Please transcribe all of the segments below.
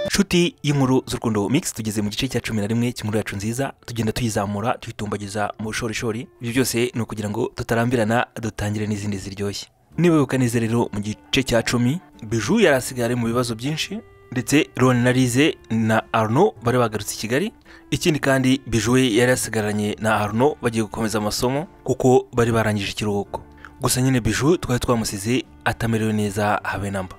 nshuti y'inkuru z'urukundo mix tugeze mu gice cya cumi na rimwe cy'inkuru yacu nziza tugenda tuyizamura tuyitumbagiza mu bushorishori ibyo byose ni ukugira ngo tutarambirana dutangire n'izindi ziryoshye niba neza rero mu gice cya cumi biju yari asigaye ari mu bibazo byinshi ndetse Ron na Lize na Arno bari bagarutse i Kigali ikindi kandi biju we yari yasigaranye na Arno bagiye gukomeza amasomo kuko bari barangije ikiruhuko gusa nyine biju twari twamusize atamerewe neza habe namba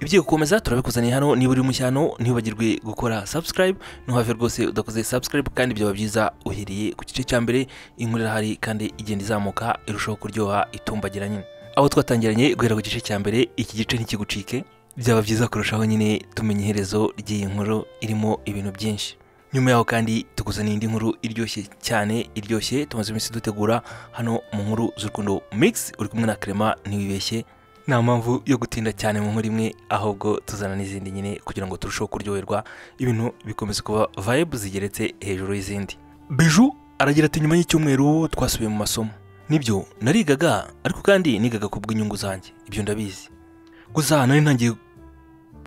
ibyo gukomeza turabikuzaniye hano niba uri mushyano ntibagirwe gukora subscribe ntuhave rwose udakoze subscribe kandi byaba byiza uhereye ku gice cya mbere inkuru irahari kandi igenda izamuka irushaho kuryoha itumbagira nyine aho twatangiranye guhera ku gice cya mbere iki gice ntikigucike byaba byiza kurushaho nyine tumenya iherezo ry'iyi nkuru irimo ibintu byinshi nyuma yaho kandi tukuzaniye indi nkuru iryoshye cyane iryoshye tumaze iminsi dutegura hano mu nkuru z'urukundo mix uri kumwe na Clement ntiwibeshye nta mpamvu yo gutinda cyane mu nkuru imwe ahubwo tuzana n'izindi nyine kugira ngo turusheho kuryoherwa ibintu bikomeza kuba vibe zigeretse hejuru y'izindi biju aragira ati nyuma y'icyumweru twasubiye mu masomo nibyo narigaga ariko kandi nigaga ku bw'inyungu zanjye ibyo ndabizi gusa nari ntangiye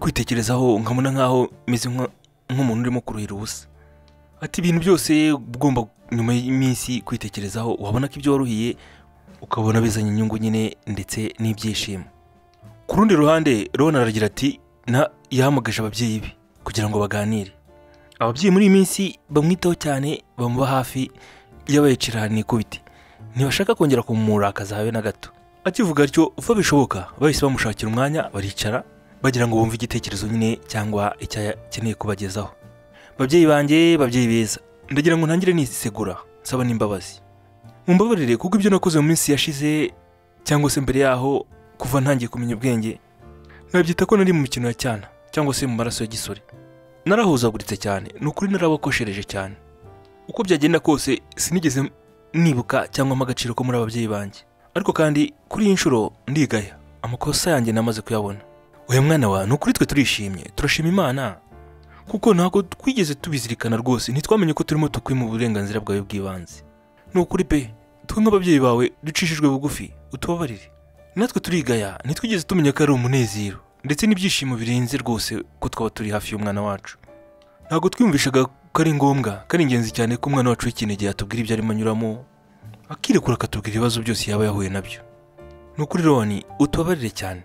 kwitekerezaho nkabona nk'aho meze nk'umuntu urimo kuruhira ubusa ati ibintu byose ugomba nyuma y'iminsi kwitekerezaho wabona ko ibyo waruhiye ukabona bizanye inyungu nyine ndetse n'ibyishimo ku rundi ruhande rona aragira ati yahamagaje ababyeyi be kugira ngo baganire ababyeyi muri iyi minsi bamwitaho cyane bamuba hafi y'abayicira ahantu ikubiti ntibashaka kongera kumurakaza habe na gato akivuga atyo uko bishoboka bahise bamushakira umwanya baricara bagira ngo bumve igitekerezo nyine cyangwa icyo akeneye kubagezaho babyeyi banjye babyeyi beza ndagira ngo ntangire nisegura nsaba n'imbabazi mumbabarire kuko ibyo nakoze mu minsi yashize cyangwa se mbere yaho kuva ntangiye kumenya ubwenge nabyita ko nari mu mikino ya cyana cyangwa se mu maraso ya gisore narahuzaguritse cyane ni ukuri narabakoshereje cyane uko byagenda kose sinigeze nibuka cyangwa agaciro ko muri ababyeyi banjye ariko kandi kuri iyi nshuro ndigaya amakosa yanjye namaze kuyabona uyu mwana wa ni ukuri twe turishimye turashima imana kuko ntabwo twigeze tubizirikana rwose ntitwamenye ko turimo tukwima uburenganzira bwawe bw'ibanze ni ukuri pe twe nk'ababyeyi bawe ducishijwe bugufi utubabarire natwe turigaya ntitwigeze tumenya ko ari umunezero ndetse n'ibyishimo birenze rwose ko twaba turi hafi y'umwana wacu ntabwo twiyumvishaga ko ari ngombwa ko ari ingenzi cyane ko umwana wacu w'ikinege yatubwira ibyo arimo anyuramo akirekura akatubwira ibibazo byose yaba yahuye nabyo ni ukuri roni utubabarire cyane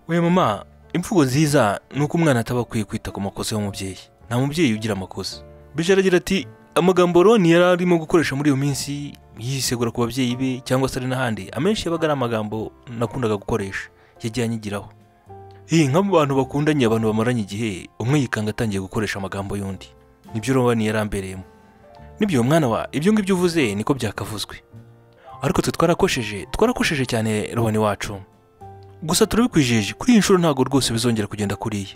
we mama imvugo nziza ni uko umwana ataba akwiye kwita ku makosa y'umubyeyi nta mubyeyi ugira amakosa bije aragira ati amagambo roni yari arimo gukoresha muri iyo minsi yisegura ku babyeyi be cyangwa se ari n'ahandi amenshi yabaga ari amagambo nakundaga gukoresha yagiye anyigiraho iyi nk'abantu bakundanye abantu bamaranye igihe umwe yikanga atangiye gukoresha amagambo y'undi nibyo roni yari ambereyemo nibyo mwana wa ibyo ngibyo uvuze niko byakavuzwe ariko twe twarakosheje twarakosheje cyane rubone wacu gusa turabikwijeje kuri iyi nshuro ntabwo rwose bizongera kugenda kuriya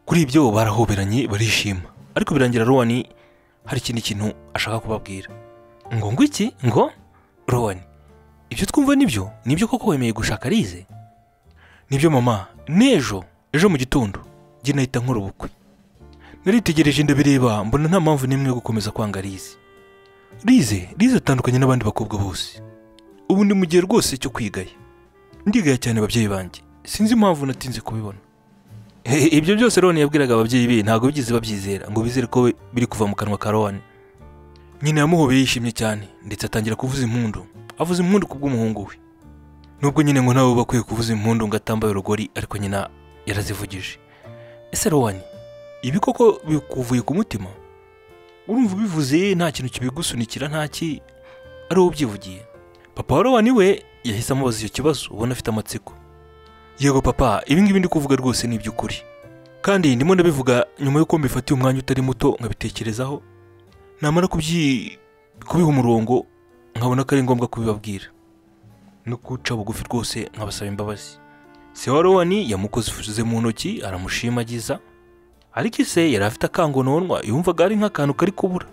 kuri ibyo barahoberanye barishima ariko birangira rubone hari ikindi kintu ashaka kubabwira ngo ngo iki ngo rubone ibyo twumva nibyo nibyo koko wemeye gushaka arize nibyo mama n'ejo ejo mu gitondo njye nahita nkora ubukwe naritegereje ndabireba mbona nta mpamvu n'imwe yo gukomeza kwanga arize rize rize atandukanye n'abandi bakobwa bose ubu ni mu gihe rwose cyo kwigaya ndigaya cyane ababyeyi banjye sinzi impamvu natinze kubibona ibyo byose rero yabwiraga ababyeyi be ntabwo bigeze babyizera ngo bizere ko biri kuva mu kanwa ka rowan nyina yamuhobeye yishimye cyane ndetse atangira kuvuza impundu avuza impundu ku bw'umuhungu we nubwo nyine ngo nawe uba akwiye kuvuza impundu ngo atambaye urugori ariko nyina yarazivugije ese rowan ibi koko bikuvuye ku mutima urumva ubivuze nta kintu kibigusunikira ntaki ari wowe ubyivugiye papa wa rowan we yahise amubaza icyo kibazo ubona afite amatsiko yego papa ibingibi ndi kuvuga rwose ni iby'ukuri kandi ndimo ndabivuga nyuma y'uko mbifatiye umwanya utari muto nkabitekerezaho namara kubiha umurongo nkabona ko ari ngombwa kubibabwira no guca bugufi rwose nkabasaba imbabazi se wa rowan yamukoze mu ntoki aramushimagiza ariko ise yari afite akangononwa yumvaga ari nk'akantu kari kubura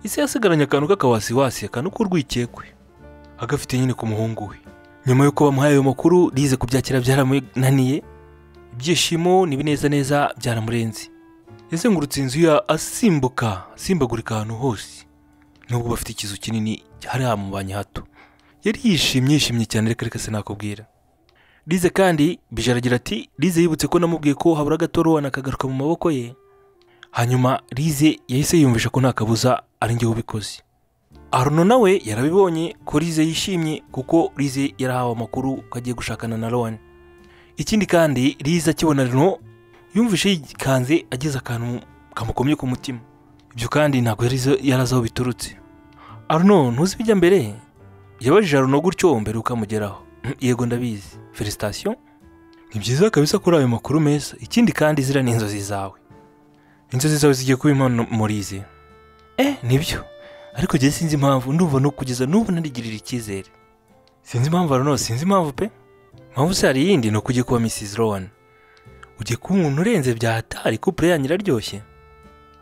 ise yasigaranye akantu k'akawasiwasi akantu k'urwikekwe agafite nyine ku muhungu we nyuma y'uko bamuhaye ayo makuru rize kubyakira byaramunaniye ibyishimo n'ibinezaneza byaramurenze yazengurutse inzu ya asimbuka asimbagurika ahantu hose nubwo bafite ikizu kinini hari hamubanye hato yari yishimye yishimye cyane reka reka sinakubwira rize kandi bijaragira ati rize yibutse ko namubwiye ko habura gato rowana akagaruka mu maboko ye hanyuma rize yahise yiyumvisha ko nta kabuza ari njye ubikoze aruno nawe yarabibonye ko rize yishimye kuko rize yarahawe amakuru ko agiye gushakana na rowani ikindi kandi rize akibona rino yumvishe yikanze agize akantu kamukomye ku mutima ibyo kandi ntabwo yari yari azi aho biturutse aruno ntuzi ibijya mbere yabajije aruno gutyo mbere ukamugeraho yego ndabizi felicitasiyo ni byiza kabisa kuri ayo makuru meza ikindi kandi ziriya ni inzozi zawe inzozi zawe zigiye kuba impano murize eh nibyo ariko njye sinzi impamvu ndumva no kugeza n'ubu narigirira icyizere sinzi impamvu aruno sinzi impamvu pe mpamvu se hari iyindi ni uko ugiye kuba mrs rowan ugiye kuba umuntu urenze bya hatari kupure yanyu iraryoshye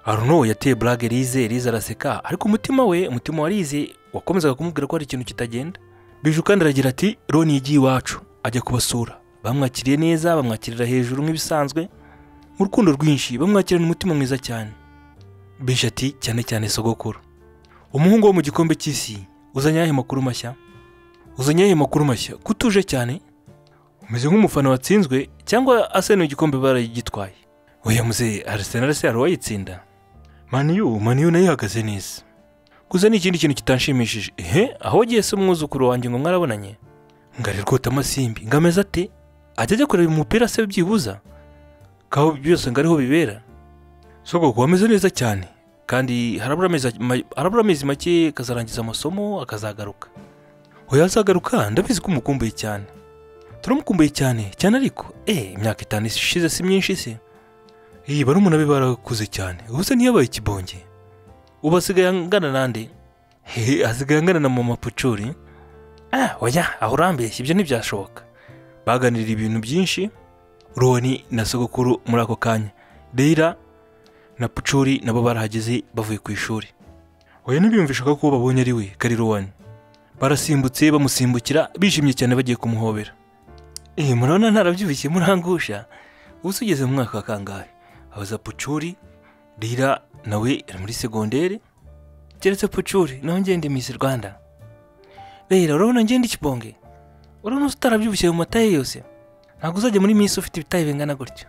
aruno yateye burage rize rize araseka ariko umutima we umutima wa rize wakomezaga kumubwira ko hari ikintu kitagenda biju kandi aragira ati roni yagiye iwacu ajya kubasura bamwakiriye neza bamwakirira hejuru nk'ibisanzwe mu rukundo rwinshi bamwakirana umutima mwiza cyane bije ati cyane cyane sogokuru umuhungu wo mu gikombe cy'isi uzanye ayahe makuru mashya uzanye ayahe makuru mashya ko utuje cyane umeze nk'umufana watsinzwe cyangwa asenuye igikombe baragitwaye oya muzehe arisenal se hari uwayitsinda maniyu maniyu nayo ihagaze neza gusa ni ikindi kintu kitanshimishije ehe aho wagiye se umwuzukuru wanjye ngo mwarabonanye ngari rwota amasimbi ngo ameze ate ajya ajya kureba umupira se byibuza kaho byose ngo ariho bibera sogoko wameze neza cyane kandi harabura amezi ma- harabura amezi make akazarangiza amasomo akazagaruka oya azagaruka ndabizi ko umukumbuye cyane turamukumbuye cyane cyane ariko eh imyaka itanu ishize si myinshi se iyi barumuna be barakuze cyane ubu se ntiyabaye ikibonge ubu asigaye angana nande hehe asigaye angana na mama pucuri ah oya aho urambeshya ibyo ntibyashoboka baganirira ibintu byinshi roni na sogokuru muri ako kanya rira na pucuri nabo barahageze bavuye ku ishuri oya ntibiyumvishaga ko babonye ari we kari ruwani barasimbutse bamusimbukira bishimye cyane bagiye kumuhobera eh murabona ntarabyibushye murangusha ubu se ugeze mu mwaka wa kangahe abaza pucuri rira nawe ari muri segonderi keretse pucuri nawe ngende misi rwanda rero urabona ngende ikibonge urabona utarabyibushye mu mata ye yose ntabwo uzajya muri misi ufite ibitayi bingana gutya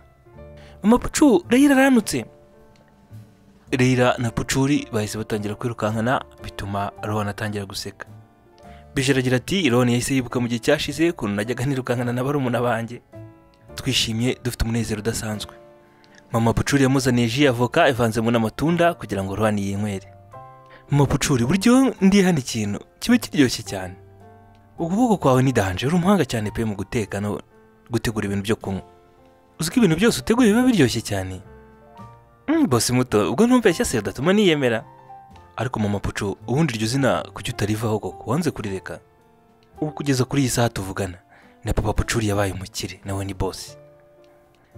mama pucu rero aranutse Reira na Pucuri bahise batangira kwirukankana bituma Rowan atangira guseka. Bije aragira ati Rowan yahise yibuka mu gihe cyashize ukuntu najyaga nirukankana na barumuna banjye. Twishimye dufite umunezero udasanzwe. Mama Pucuri yamuzaniye ji avoka ivanzemo n'amatunda kugira ngo Rowan yinywere. Mama Pucuri buryo ndi hano ikintu kiba kiryoshye cyane. Ukuboko kwawe ni danje uri umuhanga cyane pe mu guteka no gutegura ibintu byo kunywa. Uzi ko ibintu byose uteguye biba biryoshye cyane. Mm, bose muto ubwo ntumbeshya se udatuma niyemera ariko mama pucu ubundi iryo zina kuki utarivaho koko wanze kurireka ubu kugeza kuri iyi saha tuvugana na papa pucuri yabaye umukire nawe ni bose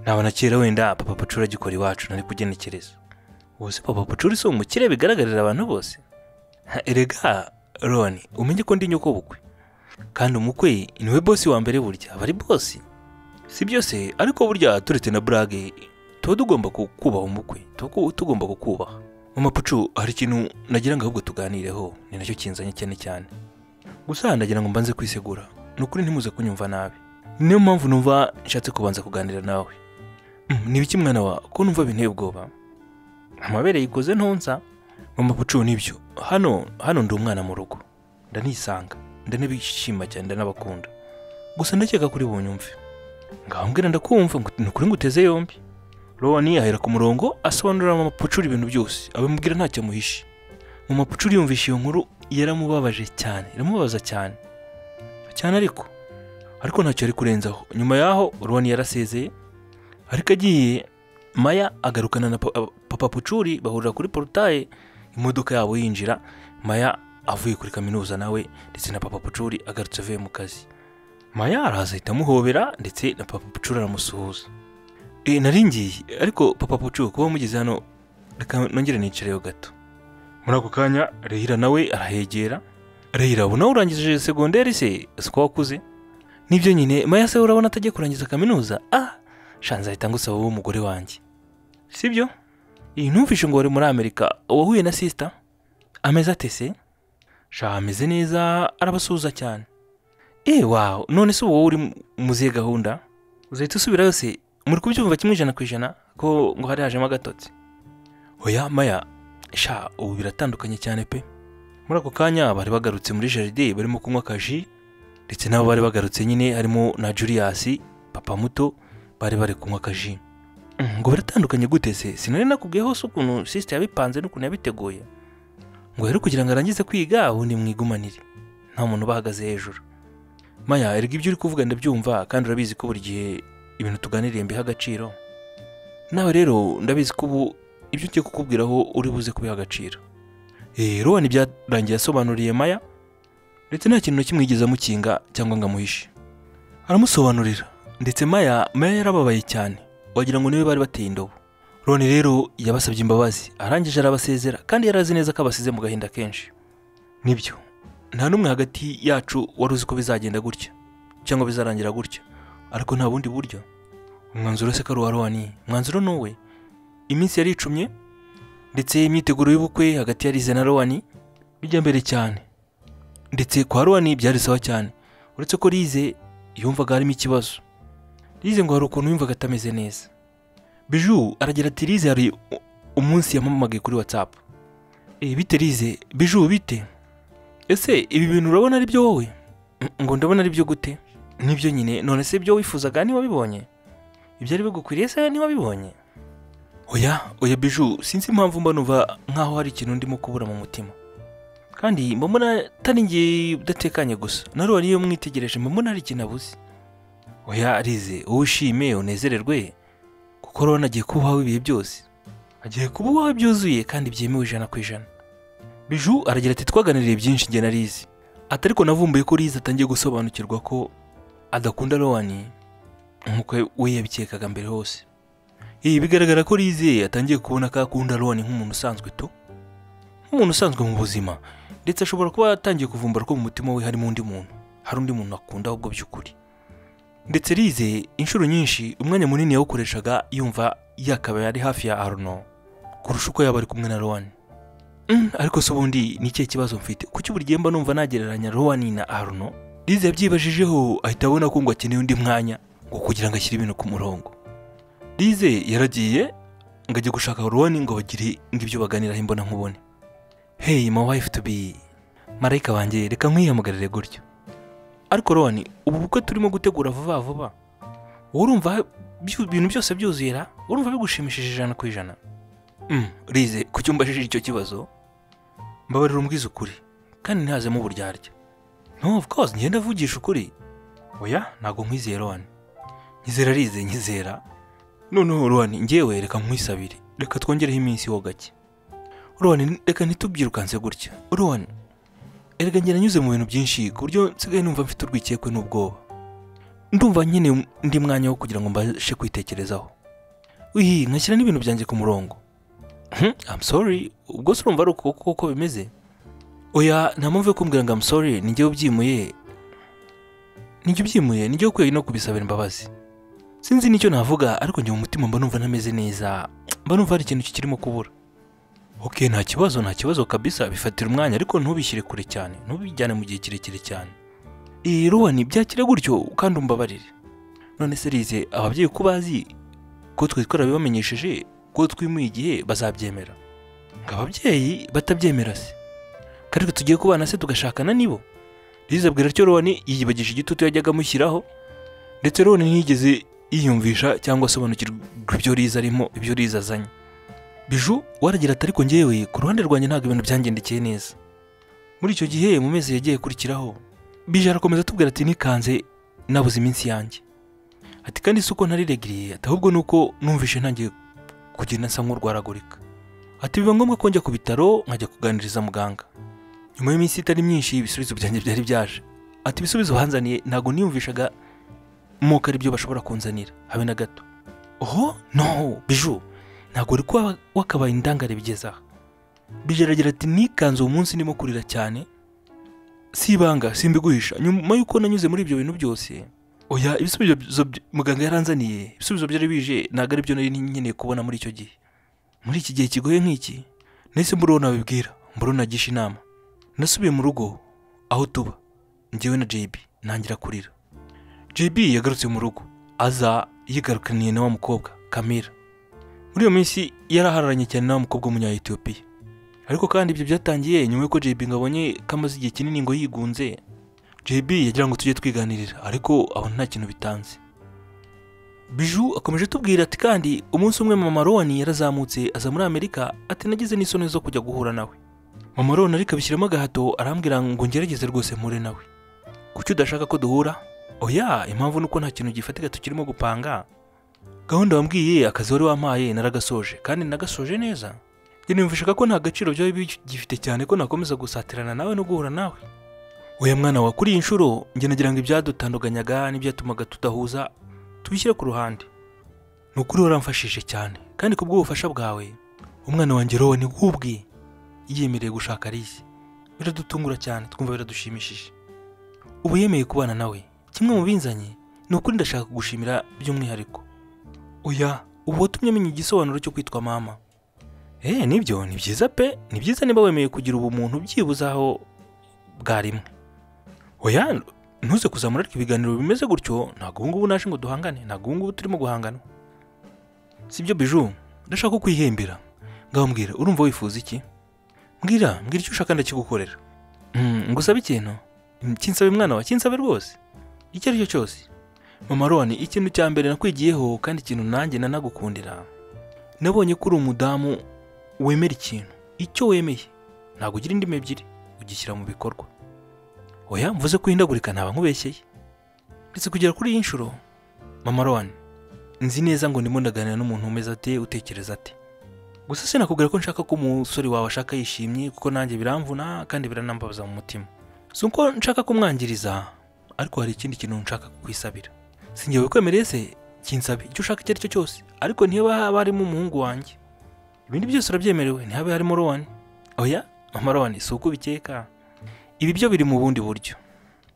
naba na kera wenda papa pucuri agikora iwacu nari kugenekereza ubuse papa pucuri si umukire bigaragarira abantu bose Ha, erega roni umenye ko ndi nyoko bukwe kandi umukwe niwe bosi wa mbere burya aba ari bosi si byose ariko burya turetse na burage tuba tugomba ku- kubaha umukwe tuba ku- tugomba kukubaha mama pucu hari ikintu nagira ngo ahubwo tuganireho ni nacyo kinzanye cyane cyane gusa nagira ngo mbanze kwisegura ni ukuri ntimuze kunyumva nabi niyo mpamvu numva nshatse kubanza kuganira nawe Mm, ni ibiki mwana wa ko numva binteye ubwoba amabere yikoze ntonsa mama pucu nibyo hano hano ndi umwana mu rugo ndanisanga ndanabishima cyane ndanabakunda gusa ndakeka kuri bunyumve ngambwira ndakumva ngo ni ukuri ngo uteze yombi Rowani ahera ku murongo asobanurira mama Pucuri ibintu byose abimubwira ntacyo amuhishe mama Pucuri yumvishe iyo nkuru yaramubabaje cyane iramubabaza cyane cyane ariko ariko ntacyo yari kurenzaho nyuma yaho Rowani yarasezeye ariko agiye Maya agarukana na pa- aba- papa Pucuri bahurira kuri porutaye imodoka yabo yinjira Maya avuye kuri kaminuza nawe ndetse na papa Pucuri agarutse avuye mu kazi Maya araza ahita amuhobera ndetse na papa Pucuri aramusuhuza Eh, nari ngiye ariko papa pucu kuba mugeze hano reka nongere nicareyo gato muri ako kanya rehira nawe arahegera rehira ubu nawe urangije segonderi se si ko wakuze nibyo nyine maya se urabona atajya kurangiza kaminuza ah shanza ahita ngusaba wowe umugore wanjye sibyo iyi ntumvishe ngo wari muri amerika wahuye na sisita ameze ate se sha ameze neza arabasuhuza cyane eee wawe none se wowe uri mu zihe gahunda uzahita usubirayo se muri kubyumva kimwe ijana ku ijana ko ngo hari hajemo agatotsi oya maya sha ubu biratandukanye cyane pe muri ako kanya bari bagarutse muri jaride barimo kunywa akaji ndetse nabo bari bagarutse nyine harimo na Julius papa muto bari bari kunywa akaji Mm, ngo biratandukanye gute se sinari nakubwiye hose ukuntu sisite yabipanze n'ukuntu yabiteguye ngo rero kugira ngo arangize kwiga ubundi mwigumanire nta muntu ubahagaze hejuru maya erega ibyo uri kuvuga ndabyumva kandi urabizi ko buri gihe ibintu tuganiriye mbiha agaciro nawe rero ndabizi ko ubu ibyo ugiye kukubwiraho uri buze kubiha agaciro Eh, rowan byarangiye asobanuriye maya ndetse nta kintu na kimwe yigeze amukinga cyangwa ngo amuhishe aramusobanurira ndetse maya maya yarababaye cyane wagira ngo niwe bari bateye indobo roni rero yabasabye imbabazi arangije arabasezera kandi yari azi neza ko abasize mu gahinda kenshi nibyo nta n'umwe hagati yacu wari uzi ko bizagenda gutya cyangwa bizarangira gutya ariko nta bundi buryo umwanzuro se ko ari uwa roni umwanzuro ni uwe iminsi yaricumye ndetse imyiteguro y'ubukwe hagati ya Lize na roni bijya mbere cyane ndetse kwa roni byari sawa cyane uretse ko rize yumvaga harimo ikibazo Lize ngo hari ukuntu yumvaga atameze neza biju aragira ati Lize hari u- umunsi yamamagaye kuri watsapu bite Lize biju bite ese ibi bintu urabona ari byo wowe "Mm, ngo ndabona ari byo gute nibyo nyine none se ibyo wifuzaga ntiwabibonye ibyo ari bigukwiriye se ntiwabibonye oya oya biju sinzi impamvu mba numva nk'aho hari ikintu ndimo kubura mu mutima kandi mba mbona atari njye udatekanye gusa naruwa niyo mwitegereje mba mbona hari ikintu abuze oya arize wowe ushime unezererwe kuko urabona agiye kuba uwawe ibihe byose agiye kuba uwawe byuzuye kandi byemewe ijana ku ijana biju aragira ati twaganiriye byinshi njye na rize ati ariko navumbuye ko rize atangiye gusobanukirwa ko adakunda rowani nk'uko we yabikekaga mbere hose iyi bigaragara ko rize atangiye kubona ko akunda rowani nk'umuntu usanzwe tu nk'umuntu usanzwe mu buzima ndetse ashobora kuba yatangiye kuvumbura ko mu mutima we harimo undi muntu hari undi muntu akunda ahubwo by'ukuri ndetse rize inshuro nyinshi umwanya munini yawukoreshaga yumva yakabaye ari hafi ya aruno kurusha uko yaba ari kumwe na rowani Mm, ariko se ubundi ni ikihe kibazo mfite kuki buri gihe mba numva nagereranya rowani na aruno rize yabyibajijeho ahita abona ko ngo akeneye undi mwanya ngo kugira ngo ashyire ibintu ku murongo rize yaragiye ngo ajye gushaka rowani ngo bagire ngibyo baganiraho imbona nkubone hey my wife to be marayika wanjye reka nkwiyamugarire gutyo ariko roni ubu bukwe turimo gutegura vuba vuba wowe urumva byu- ibintu byose byuzuye ra urumva bigushimishije ijana ku ijana Mm, rize ku cyumba ajije icyo kibazo mbabarira umbwize ukuri kandi ntihazemo uburyarya no of course ngenda avugisha ukuri oya ntabwo nkwizeye roni nyizera rize nyizera noneho roni ngewe reka nkwisabire reka twongereho iminsi ho gake roni reka ntitubyirukanse gutya roni erega njye nanyuze mu bintu byinshi ku buryo nsigaye numva mfite urwikekwe n'ubwoba ndumva nkeneye undi mwanya wo kugira ngo mbashe kwitekerezaho wihi nkashyira n'ibintu byanjye ku murongo Hmm, I'm sorry ubwo se urumva ari uko kuko uko bimeze oya nta mpamvu yo kumbwira ngo I'm sorry ninjye ubyimuye ninjye ubyimuye ninjye ukwiye no kubisabira imbabazi sinzi nicyo navuga ariko njye mu mutima mba numva ntameze neza mba numva hari ikintu kikirimo kubura ok nta kibazo nta kibazo kabisa bifatira umwanya ariko ntubishyire kure cyane ntubijyane mu gihe kirekire cyane iyi ruwani byakire gutyo kandi umbabarire none se rize ababyeyi ko bazi ko twe twarabibamenyesheje ko twimuye igihe bazabyemera ngo ababyeyi batabyemera se kariko tugiye kubana se tugashakana nibo rize abwira atyo ruwani yiyibagije igitutu yajyaga amushyiraho ndetse ruwani ntiyigeze yiyumvisha cyangwa asobanukirwa ibyo rize arimo ibyo rize azanye biju waragira ati ariko ngewe ku ruhande rwanjye ntabwo ibintu byangendekeye neza muri icyo gihe mu mezi yagiye kurikiraho bije arakomeza atubwira ati nikanze nabuze iminsi yanjye ati kandi si uko ntaririgiriye ati ahubwo ni uko numvishe ntangiye kugenda nsa nk'urwaragurika ati biba ngombwa ko njya ku bitaro nkajya kuganiriza muganga nyuma y'iminsi itari myinshi ibisubizo byanjye byari byaje ati ibisubizo banzaniye ntabwo niyumvishaga moko ari byo bashobora kunzanira habe na gato oho no biju ntabwo uri kuba wakabaye indangare bigeze aha bijaragira ati nikanze uwo munsi ndimo kurira cyane si ibanga simbiguhisha nyuma y'uko nanyuze muri ibyo bintu byose oya ibisubizo byo- byo- muganga yaranzaniye ibisubizo byari bije ntabwo ari byo nari nkeneye kubona muri icyo gihe muri iki gihe kigoye nk'iki nahise mburaho nabibwira mburaho nagisha inama nasubiye mu rugo aho tuba njyewe na JB ntangira kurira JB yagarutse mu rugo aza yigarukaniye na wa mukobwa Kamira muri iyo minsi yarahararanye cyane n'umukobwa w'umunyayetiyopiya ariko kandi ibyo byatangiye nyuma y'uko JB ngo abonye ko amaze igihe kinini ngo yigunze JB yagira ngo tujye twiganirira ariko abona nta kintu bitanze Biju akomeje atubwira ati kandi umunsi umwe mama Roni yarazamutse aza muri Amerika ati nagize n'isoni zo kujya guhura nawe mama Roni ariko abishyiramo agahato arambwira ngo ngerageze rwose mpure nawe kuki udashaka ko duhura oya impamvu ni uko nta kintu gifatika tukirimo gupanga gahunda wambwiye akazi wari wampaye naragasoje kandi nagasoje neza yaniyumvishaga ko nta gaciro byaba bigifite cyane ko nakomeza gusatirana nawe no guhura nawe oya mwana wa kuri iyi nshuro njye nagira ngo ibyadutandukanyaga n'ibyatumaga tudahuza tubishyire ku ruhande ni ukuri waramfashije cyane kandi ku bw'ubufasha bwawe umwana wanjye rowe ni nk'ubwe yiyemereye gushaka Alice biradutungura cyane twumva biradushimishije ubu yemeye kubana nawe kimwe mu binzanye ni ukuri ndashaka kugushimira by'umwihariko oya ubu watumye menya igisobanuro cyo kwitwa mama eee nibyo ni byiza pe ni byiza niba wemeye kugira ubumuntu byibuze aho bwarimwe oya ntuze kuzamura ariko ibiganiro bimeze gutyo ntabwo ubu ngubu naje ngo duhangane ntabwo ubu ngubu turimo guhangana si byo biju ndashaka ko kwihembera ngaho mbwira urumva wifuza iki mbwira mbwira icyo ushaka ndakigukorera ngo usabe ikintu kinsabe mwana wa kinsabe rwose icyo ari cyo cyose mama roni ikintu cya mbere nakwigiyeho kandi ikintu nanjye nanagukundira nabonye ko uri umudamu wemera ikintu icyo wemeye ntabwo ugira indimi ebyiri ugishyira mu bikorwa oya mvuze ko uhindagurika ntaba nkubeshyeye ndetse kugera kuri iyi nshuro mama roni nzi neza ngo ndimo ndaganira n'umuntu umeze ate utekereza ate gusa sinakubwira ko nshaka ko umusore wawe ashaka yishimye kuko nanjye biramvuna kandi biranambabaza mu mutima si uko nshaka kumwangiriza ariko hari ikindi kintu nshaka kukwisabira si njyewe wikwemereye se kinsabe icyo ushaka icyo ari cyo cyose ariko niba haba harimo umuhungu wanjye ibindi byose urabyemerewe ntihabe harimo rowani oya mama rowani si uko ubikeka ibi byo biri mu bundi buryo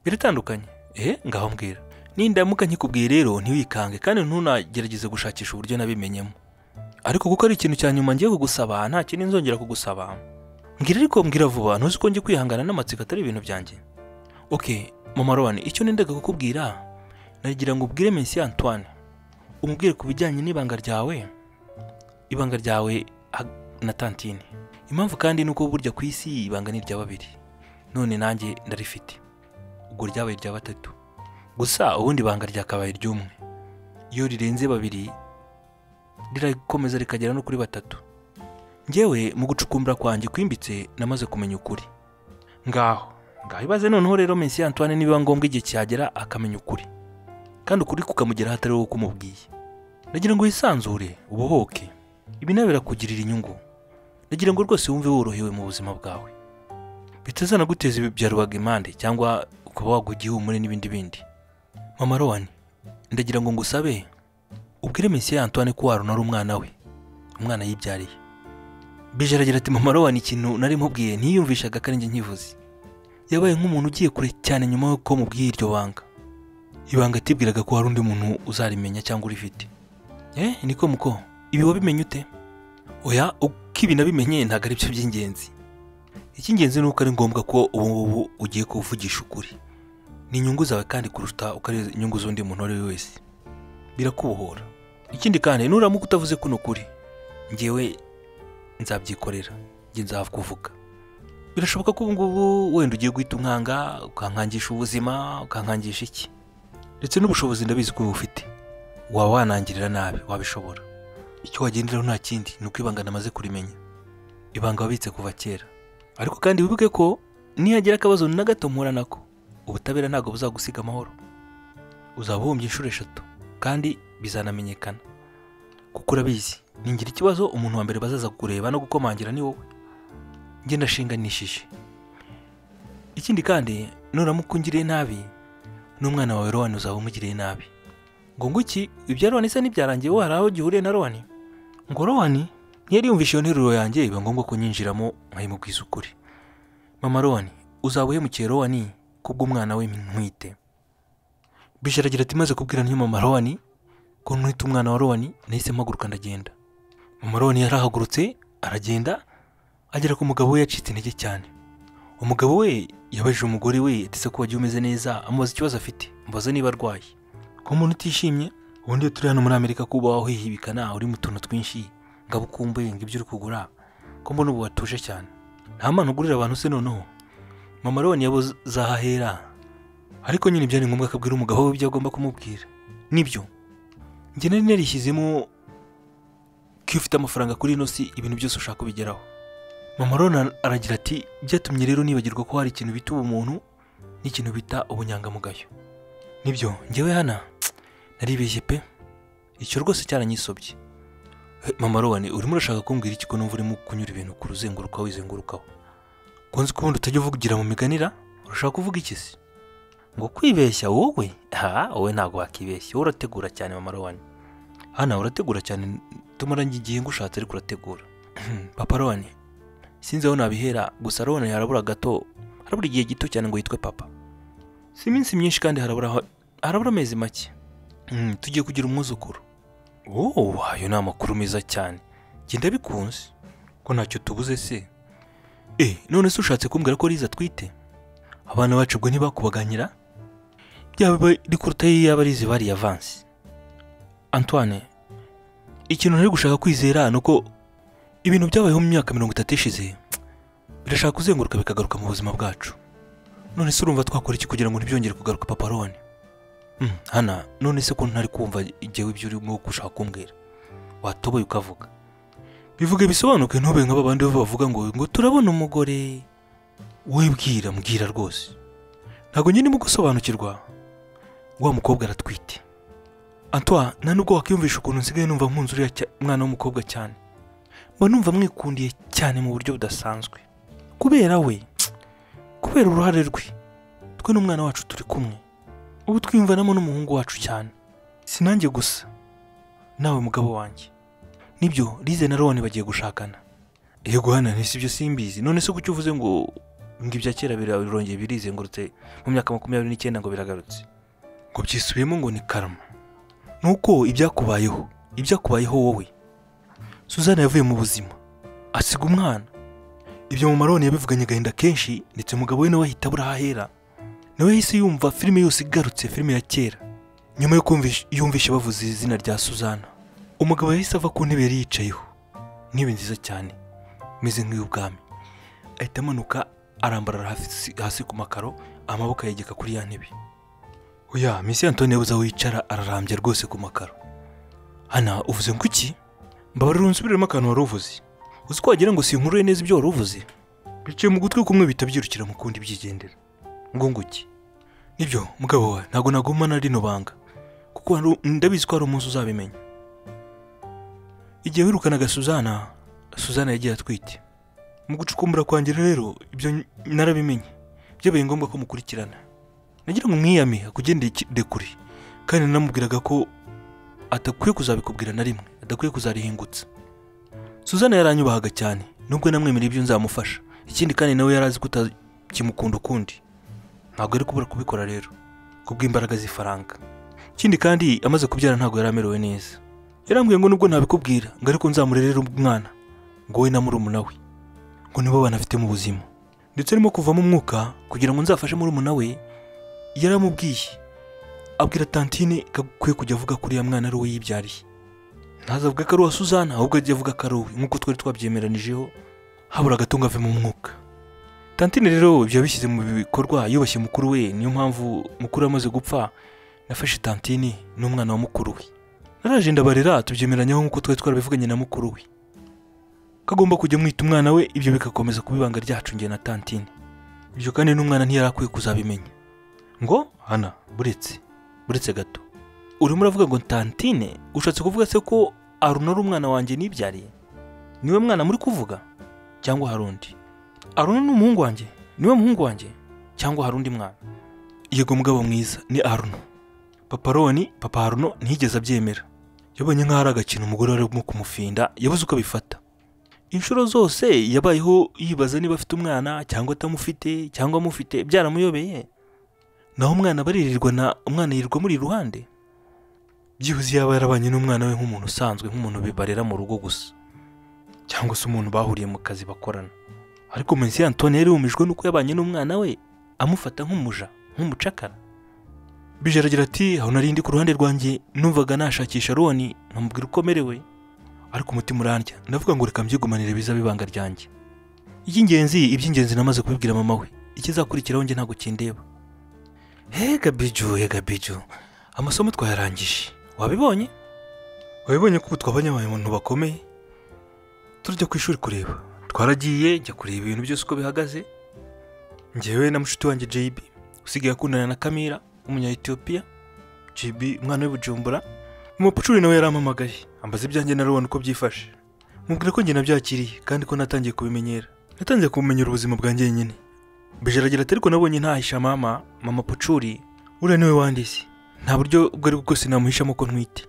biratandukanye ehe ngaho mbwira nindamuka nkikubwiye rero ntiwikange kandi ntunagerageze gushakisha uburyo nabimenyemo ariko kuko ari ikintu cya nyuma ngiye kugusaba nta kindi nzongera kugusaba mbwira ariko mbwira vuba ntuzi ko njye kwihangana n'amatsiko atari ibintu byanjye oke mama rowani icyo nendaga kukubwira nagira ngo ubwire Messi Antoine umubwire ku bijyanye n'ibanga ryawe ibanga ryawe ha- na tantine impamvu kandi ni uko burya ku isi ibanga ni irya babiri none nanjye ndarifite ubwo ryabaye irya batatu gusa ubundi ibanga ryakabaye iry'umwe iyo rirenze babiri rirakomeza rikagera no kuri batatu njyewe mu gucukumbura kwanjye kwimbitse namaze kumenya ukuri ngaho ngaho ibaze noneho rero Messi Antoine niba ngombwa igihe cyagera akamenya ukuri kandi ukuri kukamugeraho atari wowe kumubwiye nagira ngo wisanzure ubohoke ibi nawe birakugirira inyungu nagira ngo rwose wumve worohewe mu buzima bwawe bitazanaguteza ibi bya rubagimpande cyangwa ukaba wagwa igihumure n'ibindi bindi mama rowani ndagira ngo ngusabe ubwire mesiya antoine ko waruna ari umwana we umwana yibyariye bije aragira ati mama rowani ikintu nari mubwiye ntiyiyumvishaga ko ari njye nkivuze yabaye nk'umuntu ugiye kure cyane nyuma y'uko mubwiye iryo banga ibanga atibwiraga ko hari undi muntu uzarimenya cyangwa urifite eh niko muko ibi wabimenye ute oya uko ibi nabimenye ntabwo ari byo by'ingenzi icy'ingenzi ni uko ari ngombwa ko ubu ngubu ugiye kuvugisha ukuri ni inyungu zawe kandi kuruta uko ari inyungu z'undi muntu uwo ari we wese birakubohora ikindi kandi nuramuka utavuze kuno kuri ngewe nzabyikorera njye nzakuvuga birashoboka ko ubu ngubu wenda ugiye guhita unkanga ukankangisha ubuzima ukankangisha iki ndetse n'ubushobozi ndabizi ko bufite waba wanangirira nabi wabishobora icyo wagenderaho nta kindi ni uko ibanga namaze kurimenya ibanga wabitse kuva kera ariko kandi wibuke ko nihagira akabazo na gato mpura nako ubutabera ntabwo buzagusiga amahoro uzaba uhombye inshuro eshatu kandi bizanamenyekana kuko urabizi ningira ikibazo umuntu wa mbere bazaza kureba no gukomangira ni wowe njye ndashinganishije ikindi kandi nuramuka ungiriye nabi n'umwana wawe rowani uzaba umugiriye nabi ngo ngo iki ibya rowani se n'ibyarangiye wowe hari aho gihuriye na rowani ngo rowani ntiyari yumvisha iyo nteruro yanjye biba ngombwa ko nyinjiramo nkayimubwiza ukuri mama rowani uzaba uhemukiye rowani kubw'umwana we ntwite bisharagira ati maze kubwira niyo mama rowani ko ntwite umwana wa rowani nahise mpaguruka ndagenda mama rowani yarahagurutse aragenda agera ku mugabo we yacitse intege cyane umugabo we yabajije umugore we ndetse ko wagiye umeze neza amubaza ikibazo afite mubaza niba arwaye ko umuntu utishimye ubundi iyo turi hano muri amerika kuba wahihibikana uri mu tuntu twinshi ngabo ukumbuye ngo ibyo uri kugura ko mbona ubu watuje cyane nta mpano ugurira abantu se noneho mama roni yabuzahahera ariko nyine byari ngombwa ko abwira umugabo we ibyo agomba kumubwira nibyo njye nari narishyizemo ko iyo ufite amafaranga kuri ino si ibintu byose ushaka ubigeraho mama roni aragira ati byatumye rero nibagirwa ko hari ikintu bita ubumuntu n'ikintu bita ubunyangamugayo nibyo ngewe hana naribeshye pe icyo rwose cyaranyisobye mama roni urimo urashaka kumbwira iki ko numva urimo kunyura ibintu ku ruzenguruka wizengurukaho kunzi ko ubundi utajya uvugira mu miganira urashaka kuvuga iki se ngo kwibeshya wowe ha wowe ntabwo wakibeshya wowe urategura cyane mama roni hano urategura cyane tumara igihe ngushatse ariko urategura papa roni sinzi aho nabihera gusa roni harabura gato harabura igihe gito cyane ngo yitwe papa si iminsi myinshi kandi harabura harabura amezi make tugiye kugira umwuzukuru wowe ayo ni amakuru meza cyane genda bikunze ko ntacyo tubuze se eh none se ushatse kumbwira ko riza atwite abana bacu ubwo ntibakubaganira byaba rikuruta iyo yaba arize bari avansi antoine ikintu ntari gushaka kwizera ni uko ibintu byabayeho mu myaka mirongo itatu ishize birashaka kuzenguruka bikagaruka mu buzima bwacu none se urumva twakora iki kugira ngo ntibyongere kugaruka paparone hana none se ko ntari kumva igihe ibyo urimo gushaka kumbwira watoboye ukavuga bivuge bisobanuke ntube nk'aba bandi bavuga ngo ngo turabona umugore wibwira mbwira rwose ntabwo nyine urimo gusobanukirwa wa mukobwa aratwite antwa nta nubwo wakwiyumvisha ukuntu nsigaye numva nkunze uriya mwana w'umukobwa cyane mba numva mwikundiye cyane mu buryo budasanzwe kubera we kubera uruhare rwe twe n'umwana wacu turi kumwe ubu twiyumvanamo n'umuhungu wacu cyane si nanjye gusa nawe mugabo wanjye nibyo rize na roni bagiye gushakana yego hano si byo simbizi none se kuki uvuze ngo ngo ibya kera birongeye birizengurutse mu myaka makumyabiri n'icyenda ngo biragarutse ngo byisubiyemo ngo ni karama ni uko ibyakubayeho ibyakubayeho wowe suzana yavuye mu buzima asiga umwana ibyo mu maroni yabivuganye agahinda kenshi ndetse umugabo we nawe ahita abura ahahera nawe yahise yumva filime yose igarutse filime ya kera nyuma yo yumvisha bavuze izina rya suzana umugabo yahise ava ku ntebe yari yicayeho intebe nziza cyane imeze nk'iy'ubwami ahita amanuka arambarara hasi ku makaro amaboko ayegeka kuri ya ntebe oya misi antoni yabuze aho yicara ararambya rwose ku makaro hana uvuze ngo iki mbabarira unsubiremo akantu wari uvuze uzi ko wagira ngo sinkuruye neza ibyo wari uvuze biciye mu gutwi kumwe bihita byirukira mu kundi byigendera ngunguki nibyo mugabo we ntabwo nagumana rino banga kuko ndabizi ko hari umunsi uzabimenya igihe wirukanaga suzana suzana yagiye atwite mu gucukumbura kwangira rero ibyo narabimenye byabaye ngombwa ko mukurikirana nagira ngo mwiyame akugendere kure kandi namubwiraga ko atakwiye kuzabikubwira na rimwe adakwiye kuzarihingutsa suzana yaranyubahaga cyane nubwo namwemereye ibyo nzamufasha ikindi kandi nawe yari azi ko utakimukunda ukundi ntabwo ari kubura kubikora rero kubw'imbaraga z'ifaranga ikindi kandi amaze kubyara ntabwo yari amerewe neza yarambwiye ngo nubwo ntabikubwira ngo ariko nzamurerere umwana ngo we na murumuna we ngo nibo banafite mu buzima ndetse arimo kuvamo umwuka kugira ngo nzafashe murumuna we yaramubwiye abwira tantine ko akwiye kujya avuga ko uriya mwana ari uwo yibyariye ntazavuga ko ari uwa suzana ahubwo ajya avuga ko ari uwe nk'uko twari twabyemeranijeho habura agatungo ave mu mwuka tantine rero ibyo yabishyize mu bikorwa yubashye mukuru we niyo mpamvu mukuru amaze gupfa nafashe tantine n'umwana wa mukuru we naraje ndabarira tubyemeranyaho nk'uko twari twarabivuganye na mukuru we kagomba kujya mwita umwana we ibyo bigakomeza kuba ibanga ryacu nge na tantine ibyo kandi n'umwana ntiyari akwiye kuzabimenya ngo hana buretse buretse gato urimo uravuga ngo tantine ushatse kuvuga se ko arunara umwana wanjye nibyariye niwe mwana muri kuvuga cyangwa hari undi aruna ni umuhungu wanjye niwe muhungu wanjye cyangwa hari undi mwana yego mugabo mwiza ni aruno papa roni papa haruno ntiyigeze abyemera yabonye nk'aho ari agakino umugore arimo kumufinda yabuze uko abifata inshuro zose yabayeho yibaza niba afite umwana cyangwa atamufite cyangwa amufite byaramuyobeye naho umwana abaririrwa na umwana yirirwa muri iruhande byibuze yaba yarabanye n'umwana we nk'umuntu usanzwe nk'umuntu bibarera mu rugo gusa cyangwa se umuntu bahuriye mu kazi bakorana ariko munsi ya antoni yari yumijwe nuko yabanye n'umwana we amufata nk'umuja nk'umucakara bije aragira ati aho narindi ku ruhande rwanjye numvaga nashakisha roni nkamubwira uko amerewe ariko umutima urandya ndavuga ngo reka mbyigumanire bizabe ibanga ryanjye iby'ingenzi iby'ingenzi namaze kubibwira mama we ikizakurikiraho njye ntabwo kindeba hega biju hega biju amasomo twayarangije wabibonye wabibonye ko ubu twabonye abantu bakomeye turajya ku ishuri kureba twaragiye jya kureba ibintu byose uko bihagaze ngewe na mushiki wanjye JB usigaye akundana na Kamira umunya-Ethiopia JB umwana w'i Bujumbura umupucuri nawe yarampamagaye ambaza ibyanjye na Rowan uko byifashe mubwira ko njye nabyakiriye kandi ko natangiye kubimenyera natangiye kubumenyera ubuzima bwanjye nyine bijaragira ati ariko nabonye ntahisha mama mama pucuri uriya niwe wandise nta buryo ubwo ari bwo bwose namuhishamo ko ntwite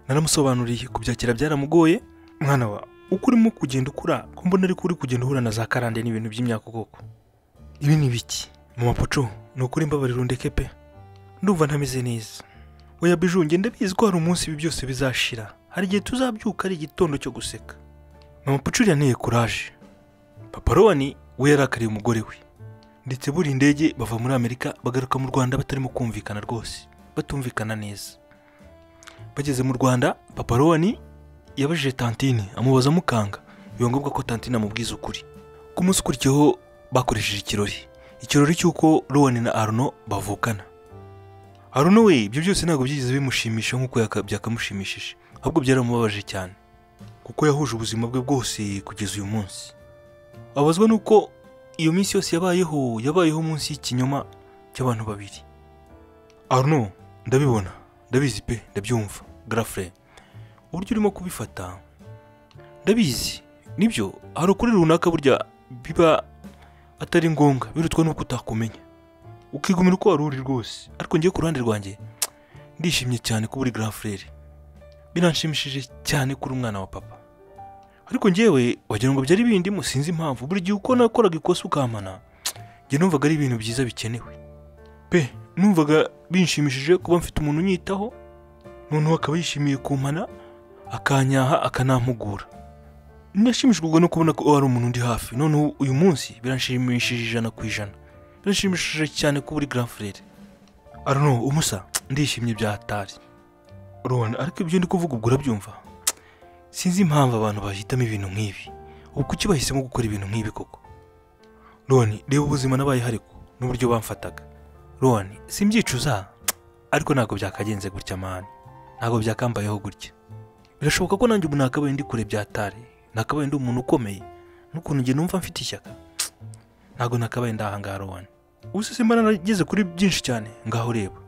naramusobanuriye kubyakira byaramugoye mwana wa uko urimo kugenda ukura ko mbona ariko uri kugenda uhura na za karande n'ibintu by'imyaka ubwoko ibi ni biki mama pucu ni ukuri imbabariro ndeke pe ndumva ntameze neza oya biju ngenda bizi ko hari umunsi ibi byose bizashira hari igihe tuzabyuka ari igitondo cyo guseka mama pucu uriya nteye kuraje papa roni we yarakariye umugore we ndetse buri indege bava muri amerika bagaruka mu rwanda batarimo kumvikana rwose batumvikana neza bageze mu rwanda papa roni yabajije tantine amubaza mukanga biba ngombwa ko tantine amubwiza ukuri ku munsi ukurikiyeho bakoresheje ikirori ikirori cy'uko roni na aruno bavukana aruno we ibyo byose ntabwo byigeze bimushimisha nk'uko yaka- byakamushimishije ahubwo byaramubabaje cyane kuko yahuje ubuzima bwe bwose kugeza uyu munsi abazwa n'uko iyo minsi yose yabayeho yabayeho munsi y'ikinyoma cy'abantu babiri aruno ndabibona ndabizi pe ndabyumva garafure uburyo urimo kubifata ndabizi nibyo hari ukuri runaka burya biba atari ngombwa birutwa n'uko utakumenya ukigumira uko wari uri rwose ariko ngiye ku ruhande rwanjye ndishimye cyane ko uri garafure biranshimishije cyane kuri umwana wa papa ariko ngewe wagira ngo byari bindi musinzi impamvu buri gihe uko nakoraga ikosa ukampana njye numvaga ari ibintu byiza bikenewe pe numvaga binshimishije kuba mfite umuntu unyitaho noneho akaba yishimiye kumpana akanyaha akanampugura nashimishwaga no kubona ko hari umuntu undi hafi noneho uyu munsi biranshimishije ijana ku ijana biranshimishije cyane ko uri grand frere aruno umusa ndishimye bya hatari rubona ariko ibyo ndi kuvuga ubwo urabyumva sinzi impamvu abantu bahitamo ibintu nk'ibi ubu kuki bahisemo gukora ibintu nk'ibi koko roni reba ubuzima nabaye hariho n'uburyo bamfataga roni simbyicuza ariko ntabwo byakagenze gutya mani ntabwo byakambayeho gutya birashoboka ko nanjye ubu nakabaye ndi kure byatari nakabaye ndi umuntu ukomeye n'ukuntu njye numva mfite ishyaka ntabwo nakabaye ndahangara roni ubu se simba narageze kuri byinshi cyane ngaho reba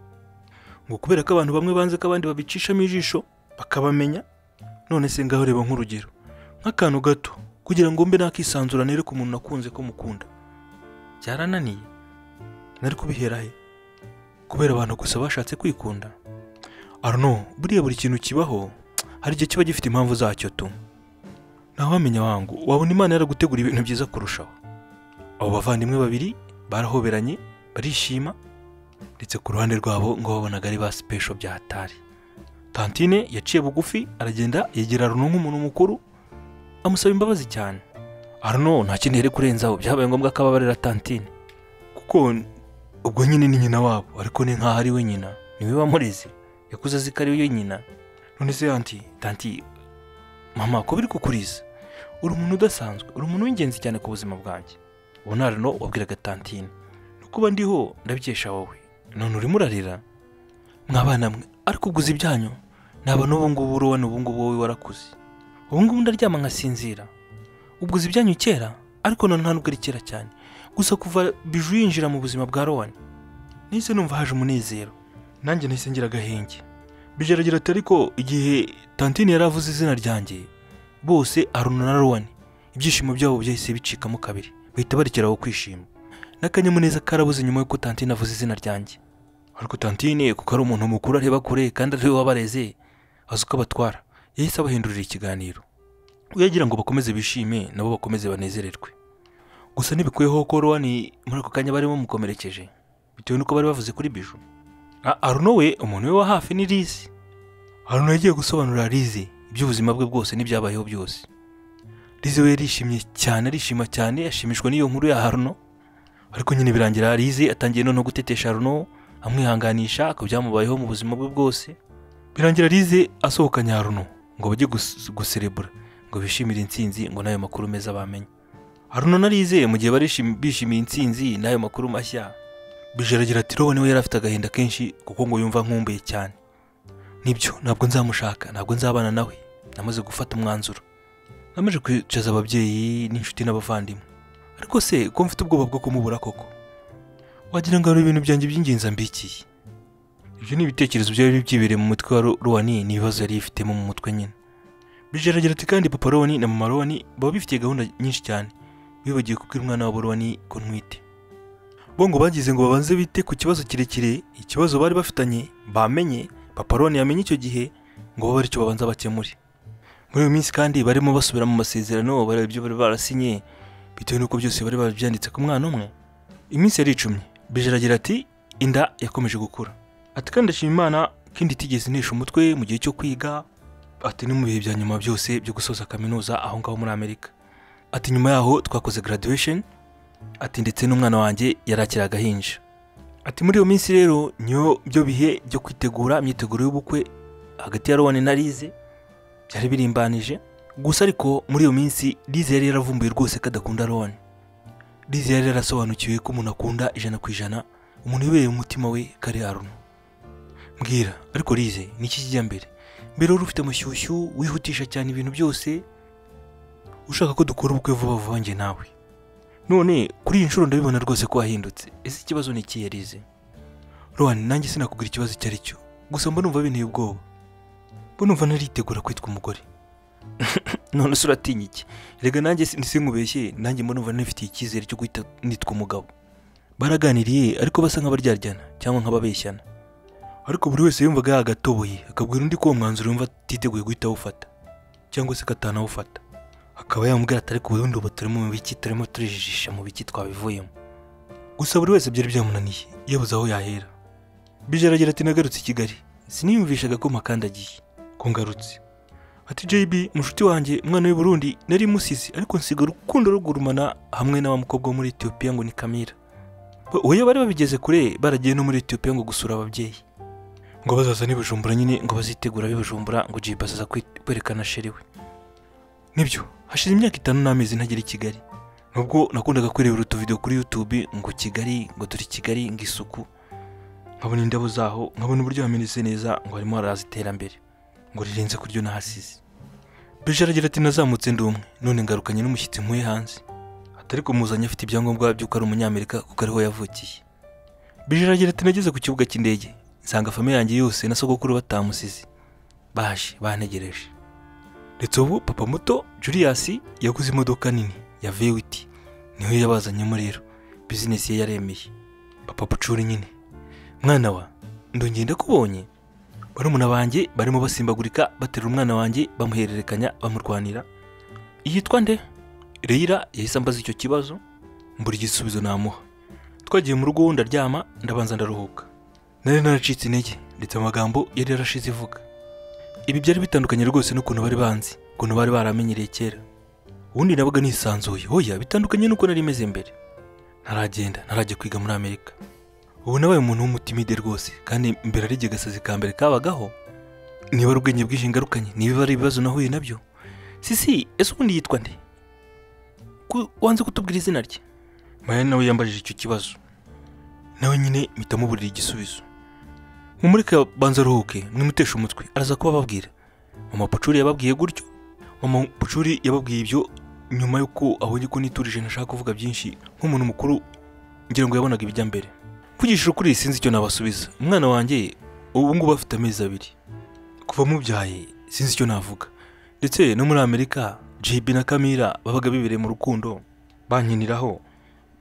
ngo kubera ko abantu bamwe banze ko abandi babicishamo ijisho bakabamenya none se ngaho reba nk'urugero nk'akantu gato kugira ngo mbe nakisanzura nereke umuntu nakunze ko mukunda byarananiye nari kubihera he kubera abantu gusa bashatse kwikunda aruno buriya buri kintu kibaho hari igihe kiba gifite impamvu zacyo tu ntawamenya wangu wabona imana yaragutegura ibintu byiza kurushaho abo bavandimwe babiri barahoberanye barishima ndetse ku ruhande rwabo ngo babonaga ari ba sipesho bya hatari tantine yaciye bugufi aragenda yegera aruno nk'umuntu mukuru amusaba imbabazi cyane aruno nta kindi yari kurenzaho byabaye ngombwa ko ababarira tantine kuko ubwo nyine ni nyina wabo ariko ni nk'aho ari we nyina niwe wamureze yakuze azi ko ari we nyina none se anti tanti mama ko biri kukuriza uri umuntu udasanzwe uri umuntu w'ingenzi cyane ku buzima bwanjye ubu nta rino wabwiraga tantine no kuba ndiho ndabikesha wowe none urimo urarira mwabana mwe ariko uguze ibyanyu naba n'ubu ngubu uruwa n'ubu ngubu wowe warakuze ubu ngubu ndaryama nkasinzira uguze ibyanyu kera ariko none nta nubwo ari kera cyane gusa kuva biju yinjira mu buzima bwa rowani nahise numva haje umunezero nanjye nahise ngira agahenge bijaragira ati ariko igihe tantine yari avuze izina ryanjye bose aruna na rowani ibyishimo byabo byahise bicikamo kabiri bahita barekeraho kwishima n'akanyamuneza karabuze nyuma y'uko tantine avuze izina ryanjye ariko tantine kuko ari umuntu mukuru areba kure kandi ari we wabareze azi uko abatwara yahise abahindurira ikiganiro uyagira ngo bakomeze bishime nabo bakomeze banezererwe gusa ntibikuyeho ko rowani muri ako kanya bari bamukomerekeje bitewe n'uko bari bavuze kuri biju A- aruno we umuntu we wa hafi ni lizi aruno yagiye gusobanurira lizi iby'ubuzima bwe bwose n'ibyabayeho byose Lize we yarishimye cyane arishima cyane yashimishwa n'iyo nkuru ya Haruno ariko nyine birangira Lize atangiye noneho gutetesha Haruno amwihanganisha akabyamubayeho mu buzima bwe bwose birangira Lize asohokanye Haruno ngo bajye gus- guserebura ngo bishimire intsinzi ngo n'ayo makuru meza bamenye hari umuntu narizeye mu gihe barishim- bishimiye intsinzi n'ayo makuru mashya bijaragira ati rowe niwe yari afite agahinda kenshi kuko ngo yumva nkumbuye cyane nibyo ntabwo nzamushaka ntabwo nzabana nawe namaze gufata umwanzuro namaze kwicaza ababyeyi n'inshuti n'abavandimwe ariko se ko mfite ubwoba bwo kumubura koko wagira ngo hari ibintu byanjye by'ingenzi ambikiye ibyo ni ibitekerezo byari byibereye mu mutwe wa Ro- rowani n'ibibazo yari yifitemo mu mutwe nyine bijaragira ati kandi papa rowani na mama rowani baba bifitiye gahunda nyinshi cyane bibagiwe kubwira umwana wabo rowani ko ntwite bo ngo bagize ngo babanze bite ku kibazo kirekire ikibazo bari bafitanye bamenye papa rowani yamenye icyo gihe ngo babe aricyo babanza bakemure muri iyo minsi kandi barimo basubira mu masezerano bareba ibyo bari barasinye bitewe n'uko byose bari barabyanditse ku mwana umwe iminsi yari icumi bijaragira ati inda yakomeje gukura ati kandi ndashima imana ko inda itigeze inesha umutwe mu gihe cyo kwiga ati ni mu bihe bya nyuma byose byo gusoza kaminuza aho ngaho muri amerika ati nyuma yaho twakoze graduation ati ndetse n'umwana wanjye yari akiri agahinja ati muri iyo minsi rero niyo byo bihe byo kwitegura imyiteguro y'ubukwe hagati ya rowani na lize byari birimbanije gusa ariko muri iyo minsi lize yari yaravumbuye rwose ko adakunda rowani lize yari yarasobanukiwe ko umuntu akunda ijana ku ijana umuntu ubereye umutima we kari aruno mbwira ariko lize ni iki kijya mbere mbere wari ufite amashyushyu wihutisha cyane ibintu byose ushaka ko dukora ubukwe vuba vuba njye nawe none kuri iyi nshuro ndabibona rwose ko wahindutse ese ikibazo ni ikihe lize rowani nanjye sinakubwira ikibazo icyo ari cyo gusa mba numva binteye ubwoba mba numva naritegura kwitwa umugore none se uratinya iki rega nanjye si- nsinkubeshye nanjye mba numva nifitiye icyizere cyo guhita nitwa umugabo baraganiriye ariko basa nk'abaryarjyana cyangwa nk'ababeshyana ariko buri wese yumvaga yagatoboye akabwira undi ko uwo mwanzuro yumva atiteguye guhita awufata cyangwa se ko atanawufata akaba yamubwira ati ariko ubundi ubu turimo mu biki turimo turijijisha mu biki twabivuyemo gusa buri wese byari byamunaniye yabuze aho yahera bijaragira ati nagarutse i kigali siniyumvishaga ko makandagiye ko ngarutse ati JB mushuti wanjye umwana w'i Burundi nari musizi ariko nsiga urukundo rugurumana hamwe na wa mukobwa wo muri Ethiopia ngo ni Kamira Ba- oya bari babigeze kure baragiye no muri Ethiopia ngo gusura ababyeyi ngo bazaza n'i Bujumbura nyine ngo bazitegura ab'i Bujumbura ngo JB azaza kwe- kwerekana sheri we nibyo hashize imyaka itanu n'amezi ntagera i Kigali nubwo nakundaga kwirebera utuvidewo kuri YouTube ngo Kigali ngo turi Kigali ngo isuku nkabona indabo zaho nkabona uburyo hamenetse neza ngo harimo haraza iterambere ngo rirenze ku ryo nahasize bijaragira ati nazamutse ndi umwe none ngarukanye n'umushyitsi nkuye hanze atari kumuzanye afite ibyangombwa by'uko ari umunyamerika kuko ariho yavukiye bijaragira ati nageze ku kibuga cy'indege nsanga famiye yanjye yose na sogokuru batamusize baje bantegereje ndetse ubu papa muto Julius yaguze imodoka nini ya V8 niho yabazanyemo rero bizinesi ye yaremeye papa bucuri nyine mwana wa ndongeye ndakubonye barumuna banjye barimo basimbagurika baterura umwana wanjye bamuhererekanya bamurwanira yitwa nde reyira yahise ambaza icyo kibazo mbura igisubizo namuha twagiye mu rugo ndaryama ndabanza ndaruhuka nari naracitse intege ndetse amagambo yari yarashize ivuga ibi byari bitandukanye rwose n'ukuntu bari banzi ukuntu bari baramenyereye kera ubundi nabaga nisanzuye hoya bitandukanye n'uko nari meze mbere ntaragenda ntarajya kwiga muri amerika ubu nabaye umuntu w'umutimide rwose kandi mbere ari agasazi ka mbere kabagaho niba ari ubwenge bwinshi ngarukanye niba ari ibibazo nahuye nabyo sisi ese ubundi yitwa nde Ku- wanze kutubwira izina rye maya nawe yambajije icyo kibazo nawe nyine mpita muburira igisubizo mumureke banza aruhuke mwimuteshe umutwe araza kuba ababwira mama pucuri yababwiye gutyo mama pucuri yababwiye ibyo nyuma y'uko ahubwo ko niturije ntashaka kuvuga byinshi nk'umuntu mukuru ngira ngo yabonaga ibijya mbere mvugishije ukuri sinzi icyo nabasubiza umwana wanjye ubu ngubu afite amezi abiri kuva mubyaye sinzi icyo navuga ndetse no muri amerika JB na Kamira babaga bibereye mu rukundo bankiniraho